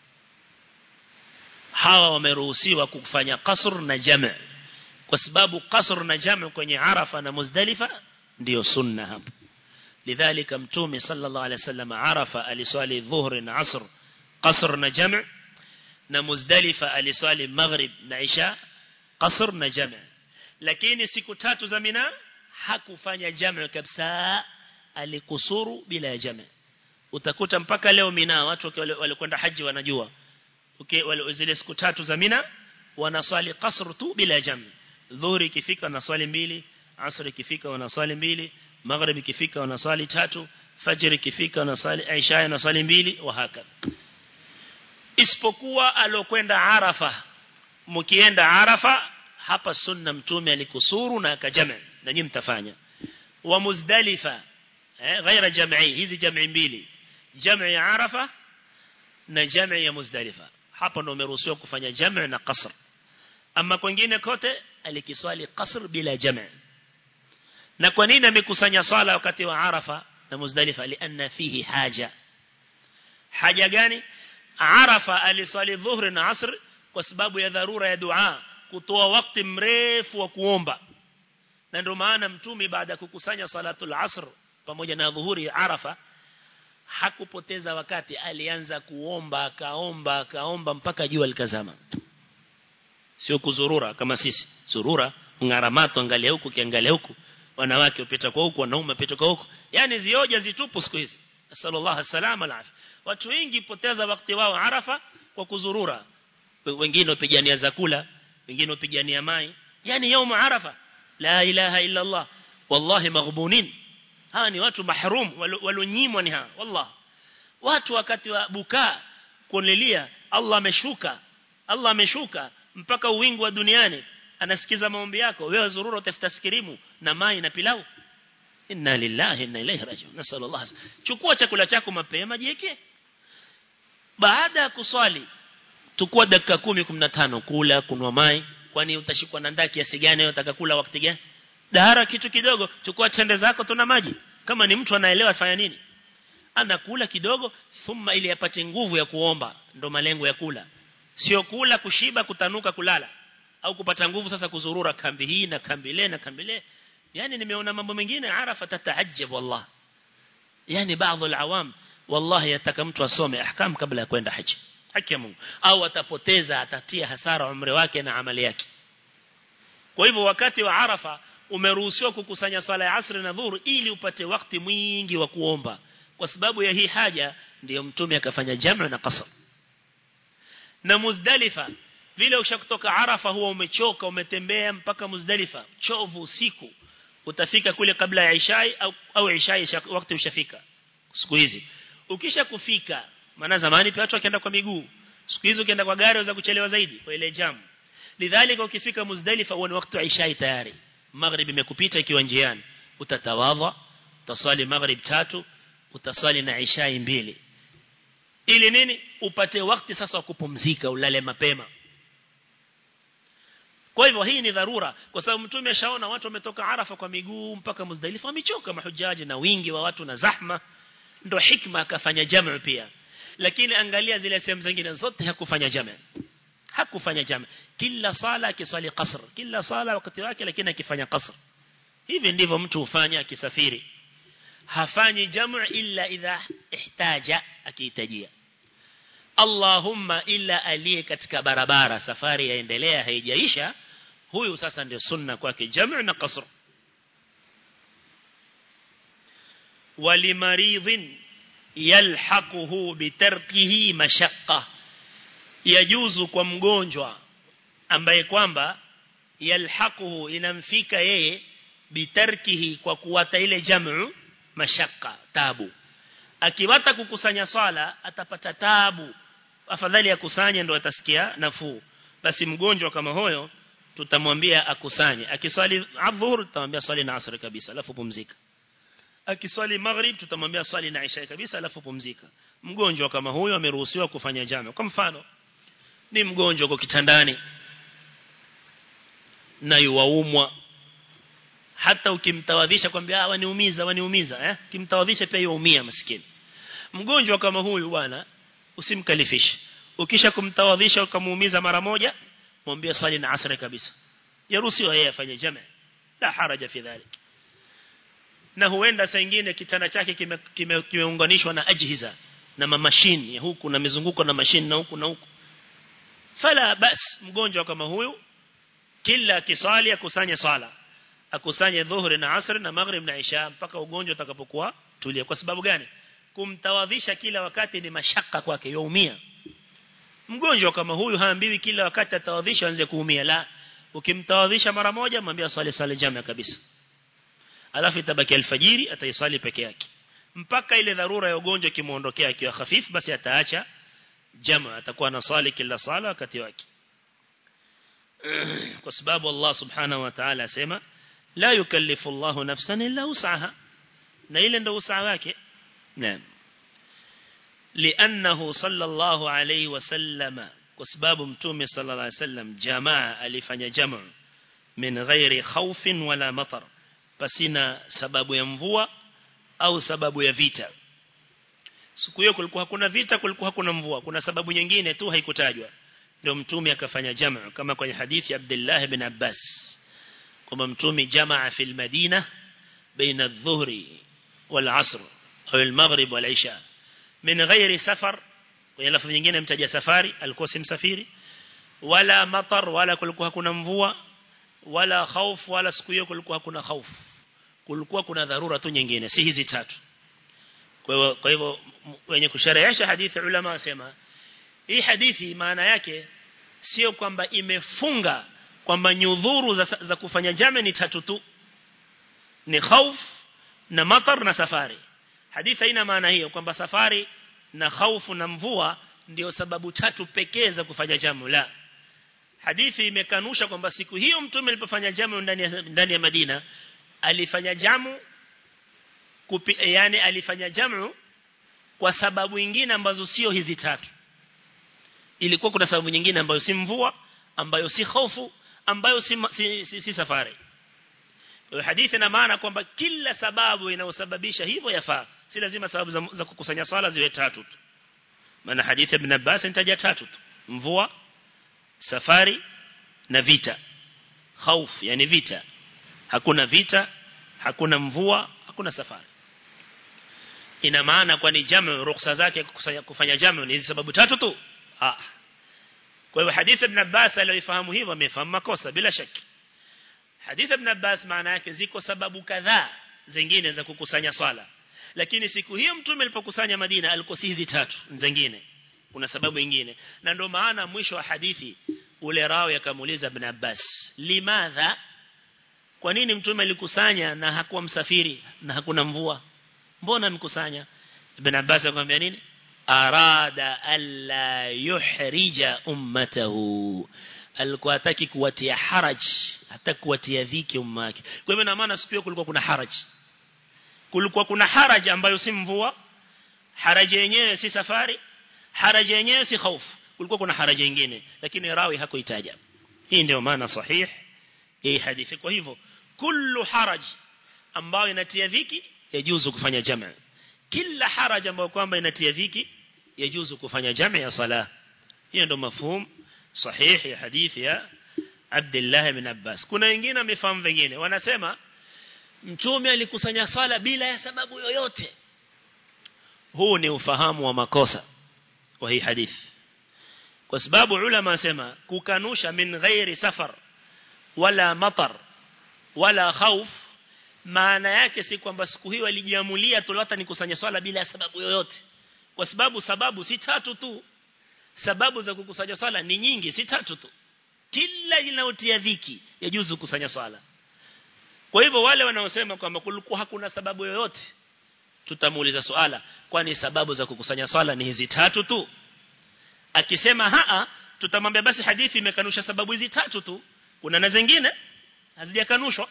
hawa wameruhusiwa kufanya qasr na jam' kwa sababu qasr na jam' kwenye Arafa na Muzdalifa ndio sunna hapo lidhalika mtume sallallahu alaihi wasallam Arafa aliswali dhuhri na asr قصر na jam' na Muzdalifa aliswali maghrib na isha qasr na jam' lakini siku tatu za Mina hakufanya jam' kabisa alikusuru bila ya jam' utakuta mpaka leo Mina watu walikwenda haji wanajua okay wale zile siku tatu za Mina wanaswali qasr tu bila jam dhuhuri ikifika wanaswali mbili asr ikifika wanaswali mbili maghrib ikifika wanaswali tatu fajr ikifika wanaswali isha wanaswali mbili wa hakadha isipokuwa alokwenda arafa mkienda arafa hapa sunna mtume alikusuru na akajama na nyinyi mtafanya wa muzdalifa eh ghaira jam'i hizi jam'i mbili jam'i ya arafa na jam'i ya muzdalifa hapa ndo umeruhusiwa kufanya jam'i na qasr ama kwingine kote alikiswali qasr bila jam'i na kwa nini amekusanya swala wakati wa arafa na muzdalifa lianna fihi haja haja gani arafa aliswali dhuhri na asr kwa sababu ya dharura ya dua kutoa wakati mrefu wa kuomba na ndio maana mtume baada ya kukusanya salatul asr pamoja na dhuhuri arafa hakupoteza wakati alianza kuomba akaomba akaomba mpaka jua likazama sio kuzurura kama sisi zurura ngaramato angalia huku kiangalia huku wanawake upita kwa huku wanaume upita kwa huku yani zioja zitupu siku hizi sallallahu alaihi wasallam alafi watu wengi poteza wakati wao arafa kwa kuzurura wengine wapigania zakula wengine wapigania mai yani يوم arafa la ilaha illa allah wallahi maghbunin hawa ni watu mahrum walonyimwa ni hawa wallah watu wakati wa bukaa kulilia Allah ameshuka Allah ameshuka mpaka uwingu wa duniani anasikiza maombi yako wewe zurura utafuta skirimu na mai na pilau inna lillahi inna ilaihi rajiun nasallallahu chukua chakula chako mapema jiweke baada ya kuswali tukua dakika 10 15 kula kunwa mai kwani utashikwa na ndaki kiasi gani unataka kula wakati gani dahara kitu kidogo chukua tende zako tuna maji kama ni mtu anaelewa afanya nini anakula kidogo thumma ili apate nguvu ya kuomba ndo malengo ya kula sio kula kushiba kutanuka kulala au kupata nguvu sasa kuzurura kambi hii na kambi ile na kambi ile yani nimeona mambo mengine arafa tataajab wallah yani baadhi alawam wallahi yataka mtu asome ahkam kabla ya kwenda haji haki ya Mungu au atapoteza atatia hasara umri wake na amali yake kwa hivyo wakati wa arafa umeruhusiwa kukusanya swala ya asri na dhuhur ili upate wakati mwingi wa kuomba kwa sababu ya hii haja ndiyo mtume akafanya jamu na qasr na muzdalifa vile ushakutoka arafa huwa umechoka umetembea mpaka muzdalifa chovu usiku utafika kule kabla ya ishai au, au ishai wakati ushafika siku hizi ukisha kufika maana zamani pia watu wakienda kwa miguu siku hizi ukienda kwa gari unaweza kuchelewa zaidi kwa ile jamu lidhalika ukifika muzdalifa huwa ni wakati wa ishai tayari maghrib imekupita ikiwa njiani utatawadha utaswali maghrib tatu utaswali na ishai mbili ili nini upate wakati sasa wa kupumzika ulale mapema kwa hivyo hii ni dharura kwa sababu mtume ashaona watu wametoka Arafa kwa miguu mpaka Muzdalifa wamechoka mahujaji na wingi wa watu na zahma ndo hikma akafanya jamu pia lakini angalia zile sehemu zingine zote hakufanya jamu hakufanya jamu kila sala akiswali qasr kila sala wakati wake lakini akifanya qasr hivi ndivyo mtu hufanya akisafiri hafanyi jamu illa idha ihtaja akihitajia Allahumma illa aliye katika barabara safari yaendelea haijaisha huyu sasa ndio sunna kwake jamu na qasr walimaridhin yalhaquhu bitarkihi mashaqqa yajuzu kwa mgonjwa ambaye kwamba yalhaquhu inamfika yeye bitarkihi kwa kuwata ile jamu mashaka tabu akiwata kukusanya swala atapata tabu afadhali akusanye ndo atasikia nafuu basi mgonjwa kama huyo tutamwambia akusanye akiswali adhuhur tutamwambia swali na asr kabisa alafu pumzika akiswali maghrib tutamwambia swali na isha kabisa alafu pumzika mgonjwa kama huyo ameruhusiwa kufanya jamu kwa mfano ni mgonjwa kwa kitandani na yuwaumwa hata ukimtawadhisha kwambia ah waniumiza waniumiza eh kimtawadhisha pia yuumia maskini mgonjwa kama huyu bwana usimkalifishe ukisha kumtawadhisha ukamuumiza mara moja mwambie swali na asri kabisa yaruhusiwa yeye afanye jamaa la haraja fi dhalik na huenda saa nyingine kitanda chake kimeunganishwa kime, kime na ajhiza na mamashini huku na mizunguko na mashini na huku na huku fala bas mgonjwa kama huyu kila kiswali akusanye swala akusanye dhuhuri na asri na maghrib na isha mpaka ugonjwa utakapokuwa tulia kwa sababu gani kumtawadhisha kila wakati ni mashaka kwake yaumia mgonjwa kama huyu haambiwi kila wakati atawadhisha anze kuumia la ukimtawadhisha mara moja mwambie swali sala jamaa kabisa alafu itabaki alfajiri ataiswali peke yake mpaka ile dharura ya ugonjwa kimuondokea akiwa hafifu basi ataacha jamaa atakuwa na swali kila sala wakati wake kwa sababu Allah subhanahu wa ta'ala asema la yukallifu Allahu nafsan illa wus'aha na ile ndio usaa wake naam لأنه صلى الله عليه وسلم كسباب متومي صلى الله عليه وسلم جماعة ألفن جمع من غير خوف ولا مطر pasina sababu ya mvua au sababu ya vita siku hiyo kulikuwa hakuna vita kulikuwa hakuna mvua kuna sababu nyingine tu haikutajwa ndio mtume akafanya jamaa kama kwenye hadithi ya Abdullah ibn Abbas kwamba mtume jamaa fil Madina baina adh-dhuhri wal 'asr au al-maghrib wal 'isha min ghairi safar kwenye lafzi nyingine mtaja safari alikuwa si msafiri wala matar wala kulikuwa hakuna mvua wala khauf wala siku hiyo kulikuwa hakuna khauf kulikuwa kuna dharura tu nyingine si hizi tatu kwa hivyo kwa hivyo wenye kusherehesha hadithi ulama wasema hii hadithi maana yake sio kwamba imefunga kwamba nyudhuru za, za kufanya jame ni tatu tu ni khauf na matar na safari hadithi haina maana hiyo kwamba safari na khaufu na mvua ndio sababu tatu pekee za kufanya jamu la hadithi imekanusha kwamba siku hiyo mtume alipofanya jamu ndani ya ndani ya Madina alifanya jamu kupi, yani alifanya jamu kwa sababu nyingine ambazo sio hizi tatu ilikuwa kuna sababu nyingine ambayo si mvua ambayo si hofu ambayo si, si, si, si safari kwa hadithi ina maana kwamba kila sababu inayosababisha hivyo yafaa si lazima sababu za, za kukusanya swala ziwe tatu tu maana hadithi ibn Abbas inataja tatu tu mvua safari na vita khauf yani vita hakuna vita hakuna mvua hakuna safari ina maana kwani jamu ruhusa zake kukusanya kufanya jamu ni hizi sababu tatu tu ah kwa hivyo hadithi ibn Abbas aliyofahamu hivyo amefahamu makosa bila shaki hadithi ibn Abbas maana yake ziko sababu kadhaa zingine za kukusanya swala lakini siku hiyo mtume alipokusanya Madina alikuwa si hizi tatu zingine kuna sababu nyingine na ndio maana mwisho wa hadithi ule rawi akamuuliza ibn Abbas limadha kwa nini mtume alikusanya na hakuwa msafiri na hakuna mvua mbona mkusanya ibn Abbas akamwambia nini arada alla yuhrija ummatahu alikuwa hataki kuwatia haraj hata kuwatia dhiki umma wake kwa hivyo na maana siku kulikuwa kuna haraj kulikuwa kuna haraj ambayo si mvua haraj yenyewe si safari haraj yenyewe si hofu kulikuwa kuna haraj nyingine lakini rawi hakuitaja hii ndio maana sahih hii hadithi kwa hivyo kullu haraj ambayo inatia dhiki yajuzu kufanya jamaa kila haraj ambayo kwamba inatia dhiki yajuzu kufanya jamaa ya sala hiyo ndio mafhum sahih ya hadithi ya Abdullah ibn Abbas kuna wengine wamefahamu vingine wanasema mtume alikusanya sala bila ya sababu yoyote huu ni ufahamu wa makosa wa hii hadithi kwa sababu ulama wasema kukanusha min ghairi safar wala matar wala khauf maana yake si kwamba siku hiyo alijiamulia tu hata nikusanya swala bila ya sababu yoyote kwa sababu sababu si tatu tu sababu za kukusanya swala ni nyingi si tatu tu kila inayotia dhiki yajuzu kukusanya swala kwa hivyo wale wanaosema kwamba kulikuwa hakuna sababu yoyote tutamuuliza swala kwani sababu za kukusanya swala ni hizi tatu tu akisema haa tutamwambia basi hadithi imekanusha sababu hizi tatu tu kuna na zingine hazijakanushwa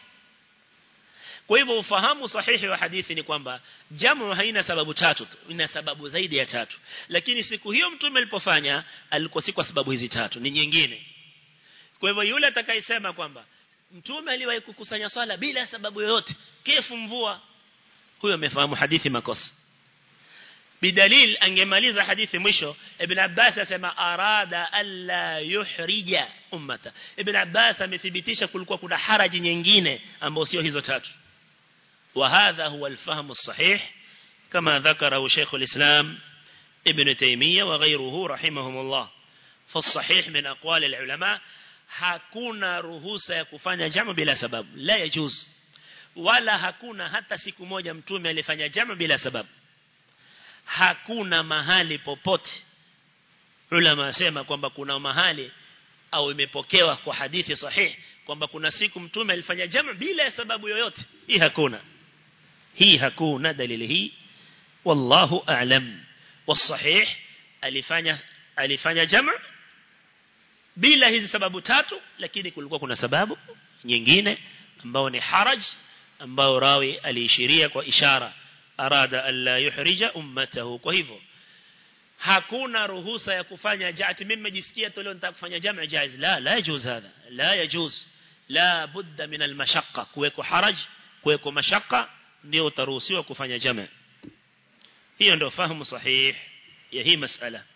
kwa hivyo ufahamu sahihi wa hadithi ni kwamba jamu haina sababu tatu tu ina sababu zaidi ya tatu lakini siku hiyo mtume alipofanya alikuwa si kwa sababu hizi tatu ni nyingine kwa hivyo yule atakayesema kwamba mtume aliwahi kukusanya swala bila sababu yoyote kefu mvua huyo amefahamu hadithi makosa bidalil angemaliza hadithi mwisho ibn Abbas asema arada alla yuhrija ummata ibn Abbas amethibitisha kulikuwa kuna haraji nyingine ambayo sio hizo tatu وهذا هو الفهم الصحيح كما ذكره شيخ الإسلام ابن تيمية وغيره رحمهم الله فالصحيح من أقوال العلماء hakuna ruhusa ya kufanya jamu bila sababu la yajuz wala hakuna hata siku moja mtume alifanya jamu bila sababu hakuna mahali popote ulama asema kwamba kuna mahali au imepokewa kwa hadithi sahihi kwamba kuna siku mtume alifanya jamu bila ya sababu yoyote hii hakuna hii hakuna dalili hii wallahu a'lam wasahih alifanya alifanya jamu bila hizi sababu tatu lakini kulikuwa kuna sababu nyingine ambao ni haraj ambao rawi aliishiria kwa ishara arada alla yuhrija ummatahu kwa hivyo hakuna ruhusa ya kufanya jaati mimi nimejisikia tu leo nitaka kufanya jamu jaiz la la yajuz hadha la yajuz la budda min almashaqqa kuweko haraj kuweko mashaqqa ndio utaruhusiwa kufanya jamu hiyo ndio fahamu sahihi ya hii masala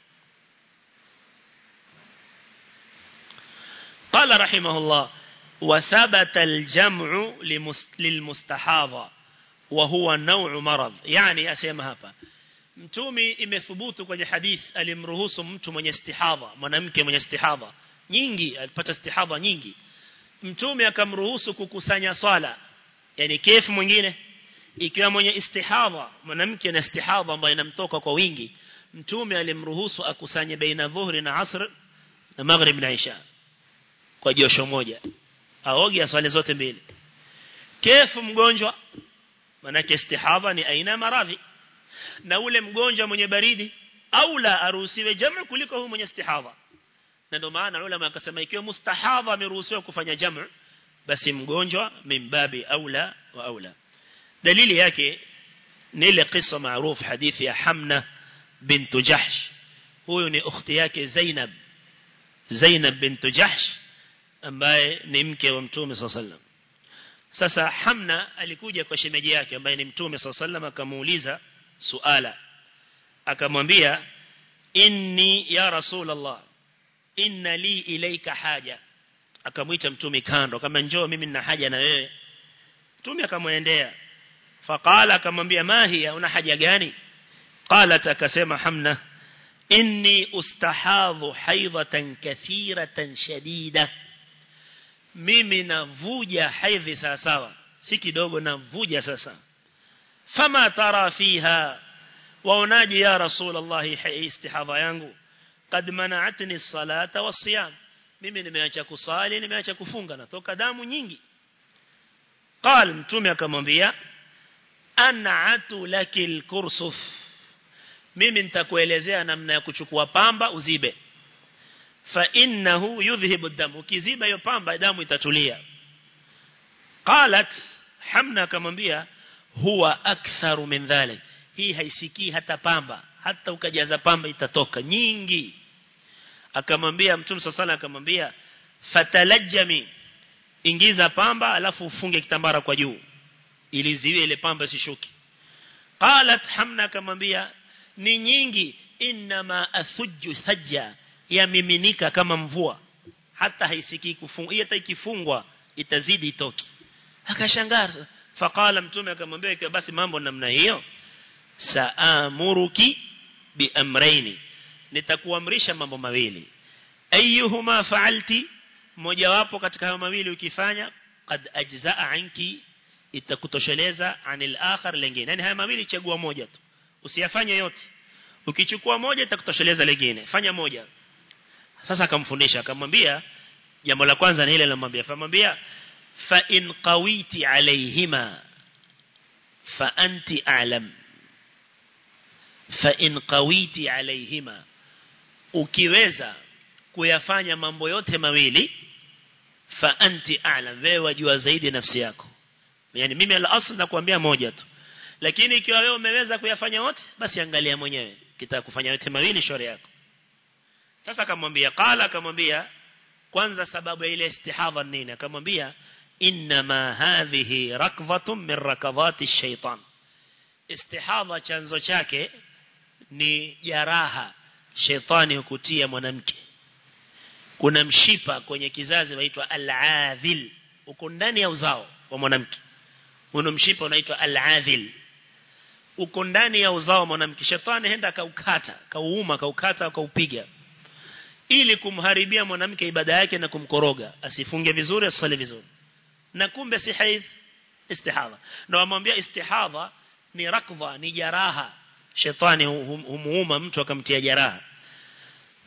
قال رحمه الله وثبت الجمع للمستحاضة وهو نوع مرض يعني أسيما hapa mtumi imethubutu kwenye hadith alimruhusu mtu mwenye istihadha mwanamke mwenye istihadha nyingi alipata istihadha nyingi mtume akamruhusu kukusanya swala yani kefu mwingine ikiwa mwenye istihadha mwanamke na istihadha ambayo inamtoka kwa wingi mtume alimruhusu akusanye baina dhuhri na asr na maghrib na isha kwa josho moja aoge swali zote mbili kefu mgonjwa manake istihadha ni aina maradhi na ule mgonjwa mwenye baridi au la aruhusiwe jamu kuliko huyu mwenye istihadha na ndio maana ulama akasema ikiwa mustahadha ameruhusiwa kufanya jamu basi mgonjwa mimbabi aula wa aula dalili yake ni ile kisa maarufu hadithi ya Hamna bint Jahsh huyu ni ukhti yake Zainab Zainab bint Jahsh ambaye ni mke wa Mtume sallallahu sasa Hamna alikuja kwa shemeji yake ambaye ni Mtume sallallahu akamuuliza suala akamwambia inni ya rasulullah inna li ilaika haja akamwita mtume kando kama njoo mimi nina haja na wewe mtume akamwendea faqala akamwambia mahi una haja gani qalat akasema hamna inni ustahadhu haidhatan kathiratan shadida mimi navuja haidhi sawa sawa si kidogo navuja sasa fama tara fiha waonaje ya rasulullah istihadha yangu kad mana'atni as-salata was-siyam mimi nimeacha kusali nimeacha kufunga natoka damu nyingi qal mtume akamwambia an'atu lakil kursuf mimi nitakuelezea namna ya kuchukua pamba uzibe fa innahu yudhhibu dam ukiziba hiyo pamba damu itatulia qalat hamna akamwambia huwa aktharu min dhalik hii haisikii hata pamba hata ukajaza pamba itatoka nyingi akamwambia mtume sasa akamwambia fatalajjami ingiza pamba alafu ufunge kitambara kwa juu ili ziwe ile pamba sishuki qalat hamna akamwambia ni nyingi inma athujju sajja yamiminika kama mvua hata haisikii kufungwa hata ikifungwa itazidi itoki akashangaa faqala mtume akamwambia ikiwa basi mambo namna hiyo saamuruki biamraini nitakuamrisha mambo mawili ayyuhuma fa'alti mojawapo katika hayo mawili ukifanya qad ajzaa anki itakutosheleza anil akhar lingine yani haya mawili chagua moja tu usiyafanye yote ukichukua moja itakutosheleza lingine fanya moja sasa akamfundisha akamwambia jambo la kwanza ni ile anamwambia famwambia fa in qawiti alayhima fa anti a'lam fa in qawiti alayhima ukiweza kuyafanya mambo yote mawili fa anti a'lam wewe wajua zaidi nafsi yako yani mimi al-asl nakwambia moja tu lakini ikiwa wewe umeweza kuyafanya wote basi angalia mwenyewe kitaka kufanya yote mawili shauri yako sasa akamwambia qala akamwambia kwanza sababu ya ile istihadha nini akamwambia inma hadhihi rakdhatun min rakadhati ash-shaytan istihadha chanzo chake ni jaraha shetani hukutia mwanamke kuna mshipa kwenye kizazi waitwa al-adhil uko ndani ya uzao wa mwanamke uno mshipa unaitwa al-adhil uko ndani ya uzao wa mwanamke shetani henda kaukata kauuma kaukata kaupiga ili kumharibia mwanamke ibada yake na kumkoroga asifunge vizuri asali vizuri na kumbe si haidh istihadha na wamwambia istihadha ni rakdha ni jaraha shetani humuuma mtu akamtia jaraha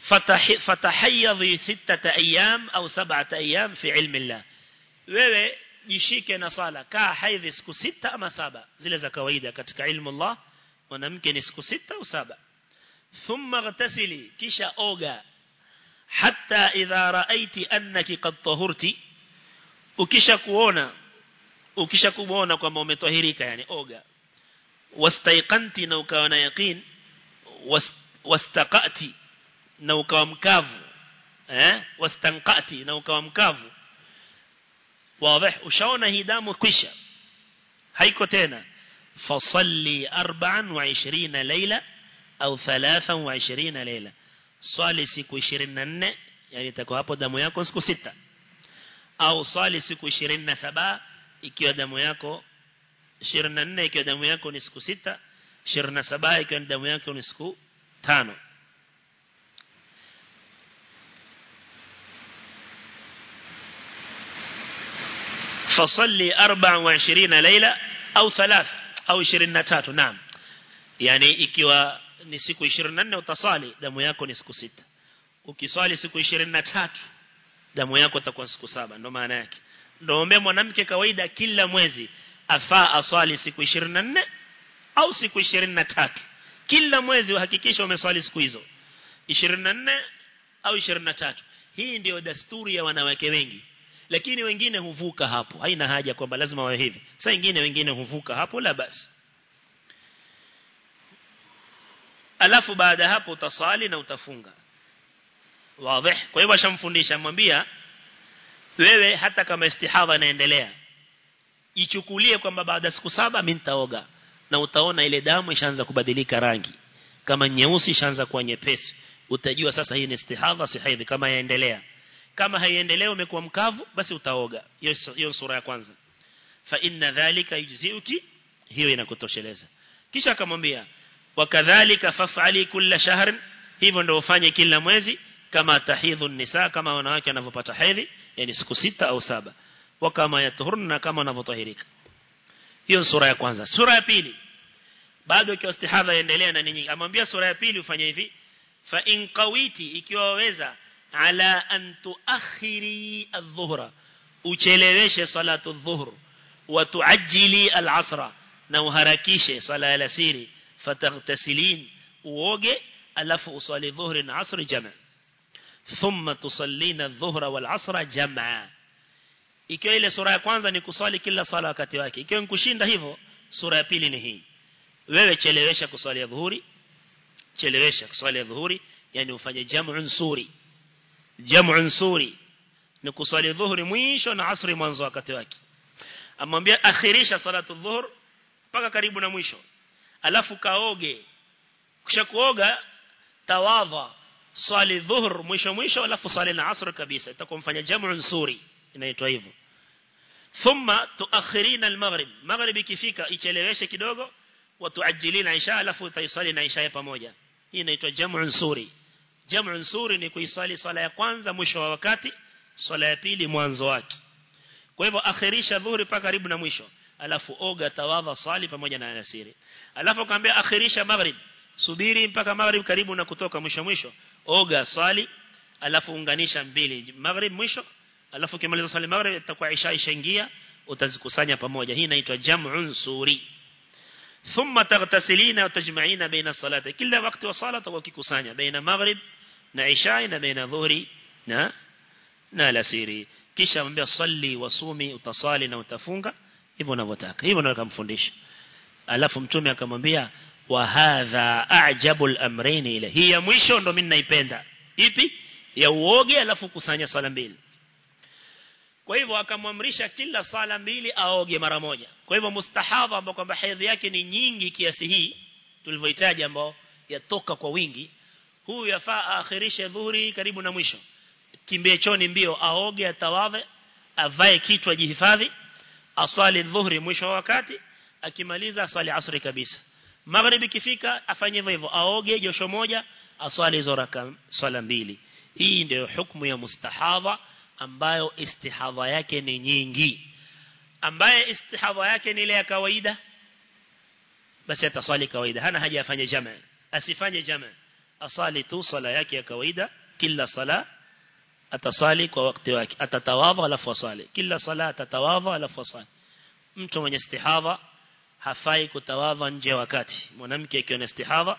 فتحيضي ستة أيام أو سبعة أيام في علم الله wewe jishike na sala kaa haidhi siku sita ama saba zile za kawaida katika ilmu Allah mwanamke ni siku sita au saba thumma ghtasili kisha oga hatta idha raaiti annaki qad tahurti ukisha kuona ukisha kuona kwamba umetahirika yani oga wastaiqanti na ukawa na yaqin wastaqati na ukawa mkavu eh wastanqati na ukawa mkavu wazi ushaona hii damu kwisha haiko tena fasalli 24 leila au 23 leila swali siku 24 yani itakuwa hapo damu yako siku sita au swali siku 27 ikiwa damu yako 24 ikiwa damu yako ni siku sita 27 ikiwa damu yako ni siku tano فصلي 24 ليلة أو ثلاث أو 23 نعم يعني ikiwa ni siku 24 utasali damu yako ni siku sita ukiswali siku 23 damu yako itakuwa siku saba ndo maana yake ndio ombe mwanamke kawaida kila mwezi afaa aswali siku 24 au siku 23 kila mwezi uhakikisha umeswali siku hizo 24 au 23 hii ndio desturi ya wanawake wengi lakini wengine huvuka hapo haina haja kwamba lazima wawe hivi sasa wengine wengine huvuka hapo la basi alafu baada hapo utasali na utafunga wazi kwa hivyo ashamfundisha mwambia wewe hata kama istihadha inaendelea ichukulie kwamba baada siku saba mimi nitaoga na utaona ile damu ishaanza kubadilika rangi kama nyeusi ishaanza kuwa nyepesi utajua sasa hii ni istihadha si haidhi kama yaendelea kama haiendelea umekuwa mkavu basi utaoga hiyo sura ya kwanza fa inna dhalika yujziuki hiyo inakutosheleza kisha akamwambia wakadhalika faf'ali kulla shahr hivyo ndio ufanye kila mwezi kama tahidhu nisa kama wanawake wanavyopata hedhi yani siku sita au saba wa kama yatuhurna kama wanavyotahirika hiyo sura ya kwanza sura ya pili bado ikiwa istihadha endelea na nini amwambia sura ya pili ufanye hivi fa in qawiti ikiwa waweza ala an tuakhiri adh-dhuhra ucheleweshe salatu adh-dhuhr wa tuajjili al-asra na uharakishe sala ya alasiri fataghtasilin uoge alafu usali dhuhri na asri jamaa thumma tusallina adh-dhuhra wal-asra jamaa ikiwa ile sura ya kwanza ni kuswali kila sala wakati wake ikiwa nkushinda hivyo sura ya pili ni hii wewe chelewesha kuswali ya dhuhuri chelewesha kuswali ya dhuhuri yani ufanye jam'un suri jam'un suri ni kuswali dhuhuri mwisho na asri mwanzo wakati wake amwambia akhirisha salatu dhuhur mpaka karibu na mwisho alafu kaoge kisha kuoga tawadha swali dhuhur mwisho mwisho alafu swali na asr kabisa itakuwa mfanya jam'un suri inaitwa hivyo thumma tuakhirina al-maghrib maghrib ikifika icheleweshe kidogo wa tuajilina isha alafu utaisali na isha pamoja hii inaitwa jam'un suri jam'un suri ni kuisali swala ya kwanza mwisho wa wakati swala ya pili mwanzo wake kwa hivyo akhirisha dhuhuri paka karibu na mwisho alafu oga tawadha swali pamoja na alasiri alafu kaambia akhirisha maghrib subiri mpaka maghrib karibu na kutoka mwisho mwisho oga swali alafu unganisha mbili maghrib mwisho alafu kimaliza swali maghrib itakuwa isha ishaingia utazikusanya pamoja hii inaitwa jam'un suri ثم تغتسلين وتجمعين بين الصلاة كل وقت وصلاة وكيكسانيا بين مغرب na isha na baina dhuhri na na alasiri kisha mwambia salli wasumi utasali na utafunga hivyo unavyotaka hivyo ndio akamfundisha alafu mtume akamwambia wa hadha a'jabul amrayn ila hii ya mwisho ndo mimi naipenda ipi ya uoge alafu kusanya sala mbili kwa hivyo akamwamrisha kila sala mbili aoge mara moja kwa hivyo mustahadha ambao kwamba hedhi yake ni nyingi kiasi hii tulivyohitaji ambao yatoka kwa wingi huyu yafaa aakhirishe dhuhuri karibu na mwisho kimbie choni mbio aoge atawadhe avae kitu ajihifadhi asali dhuhuri mwisho wa wakati akimaliza asali asri kabisa magharibi kifika afanye hivyo hivyo aoge josho moja aswali hizo raka swala mbili hii ndio hukumu ya mustahadha ambayo istihadha yake ni nyingi ambaye istihadha yake ni ile ya kawaida basi ataswali kawaida hana haja afanye jamaa asifanye jamaa asali tu sala yake ya kawaida kila sala atasali kwa wakati wake atatawadha alafu asali kila sala atatawadha alafu asali mtu mwenye istihadha hafai kutawadha nje wakati mwanamke akiwa na istihadha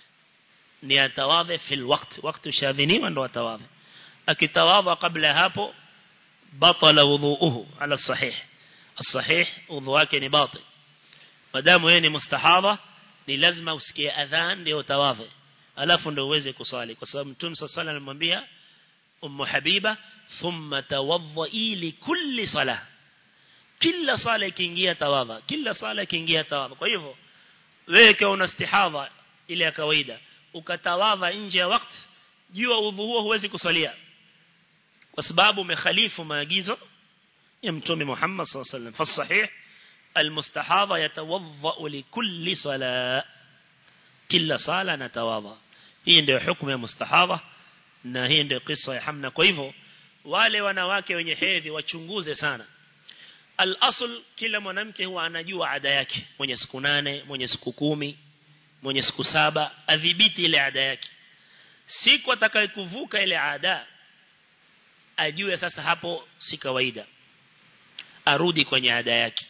ni atawadhe fil waqt wakati ushadhiniwa ndo atawadhe akitawadha kabla hapo batala wudhuuhu ala sahih الصحيح udhu wake ni batil madamu yeye ni mustahadha ni lazima usikie adhan ndio tawadhe alafu ndio uweze kusali kwa sababu mtume sallallahu alayhi alimwambia ummu habiba thumma tawadhi li kulli salah kila sala ikiingia tawadha kila sala ikiingia tawadha kwa hivyo wewe kama una istihadha ile ya kawaida ukatawadha nje ya wakati jua udhu huo huwezi kusalia kwa sababu umekhalifu maagizo ya mtume Muhammad sallallahu alaihi wasallam fasahih almustahadha yatawadha likulli sala kila sala natawadha hii ndio hukumu ya mustahadha na hii ndio kisa ya Hamna kwa hivyo wale wanawake wenye hedhi wachunguze sana al-asl kila mwanamke huwa anajua ada yake mwenye siku nane mwenye siku kumi mwenye siku saba adhibiti ile ada yake siku atakayekuvuka ile ada ajue sasa hapo si kawaida arudi kwenye ada yake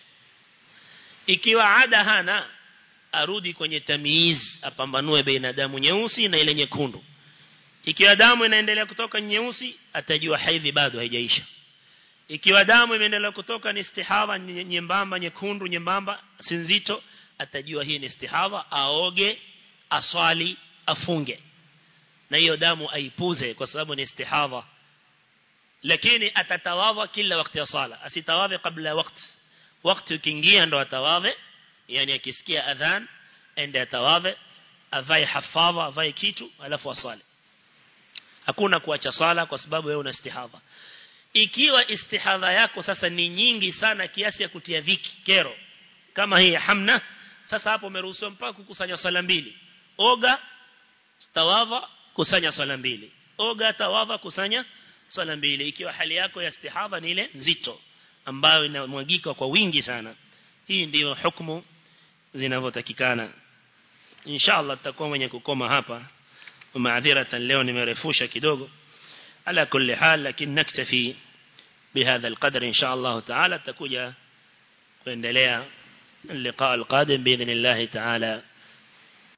ikiwa ada hana arudi kwenye tamiz apambanue baina damu nyeusi na ile nyekundu ikiwa damu inaendelea kutoka nyeusi atajua haidhi bado haijaisha ikiwa damu imeendelea kutoka ni istihadha nyembamba nyekundu nyembamba si nzito atajua hii ni istihadha aoge aswali afunge na hiyo damu aipuze kwa sababu ni istihadha lakini atatawadha kila wakati ya sala asitawadhe kabla wakati wakati ukiingia ndo atawadhe yani akisikia adhan ende atawadhe avae hafadha avae kitu alafu asali hakuna kuacha sala kwa sababu wewe una istihadha ikiwa istihadha yako sasa ni nyingi sana kiasi ya kutia dhiki kero kama hii hamna sasa hapo umeruhusiwa mpaka kukusanya sala mbili oga tawadha kusanya sala mbili oga tawadha kusanya sala mbili ikiwa hali yako ya istihadha ni ile nzito ambayo inamwagika kwa wingi sana hii ndiyo hukumu zinavyotakikana inshallah tutakuwa mwenye kukoma hapa maadhiratan leo nimerefusha kidogo ala kulli hal lakini naktafi بهذا القدر إن شاء الله تعالى تكوجا kuendelea اللقاء القادم بإذن الله تعالى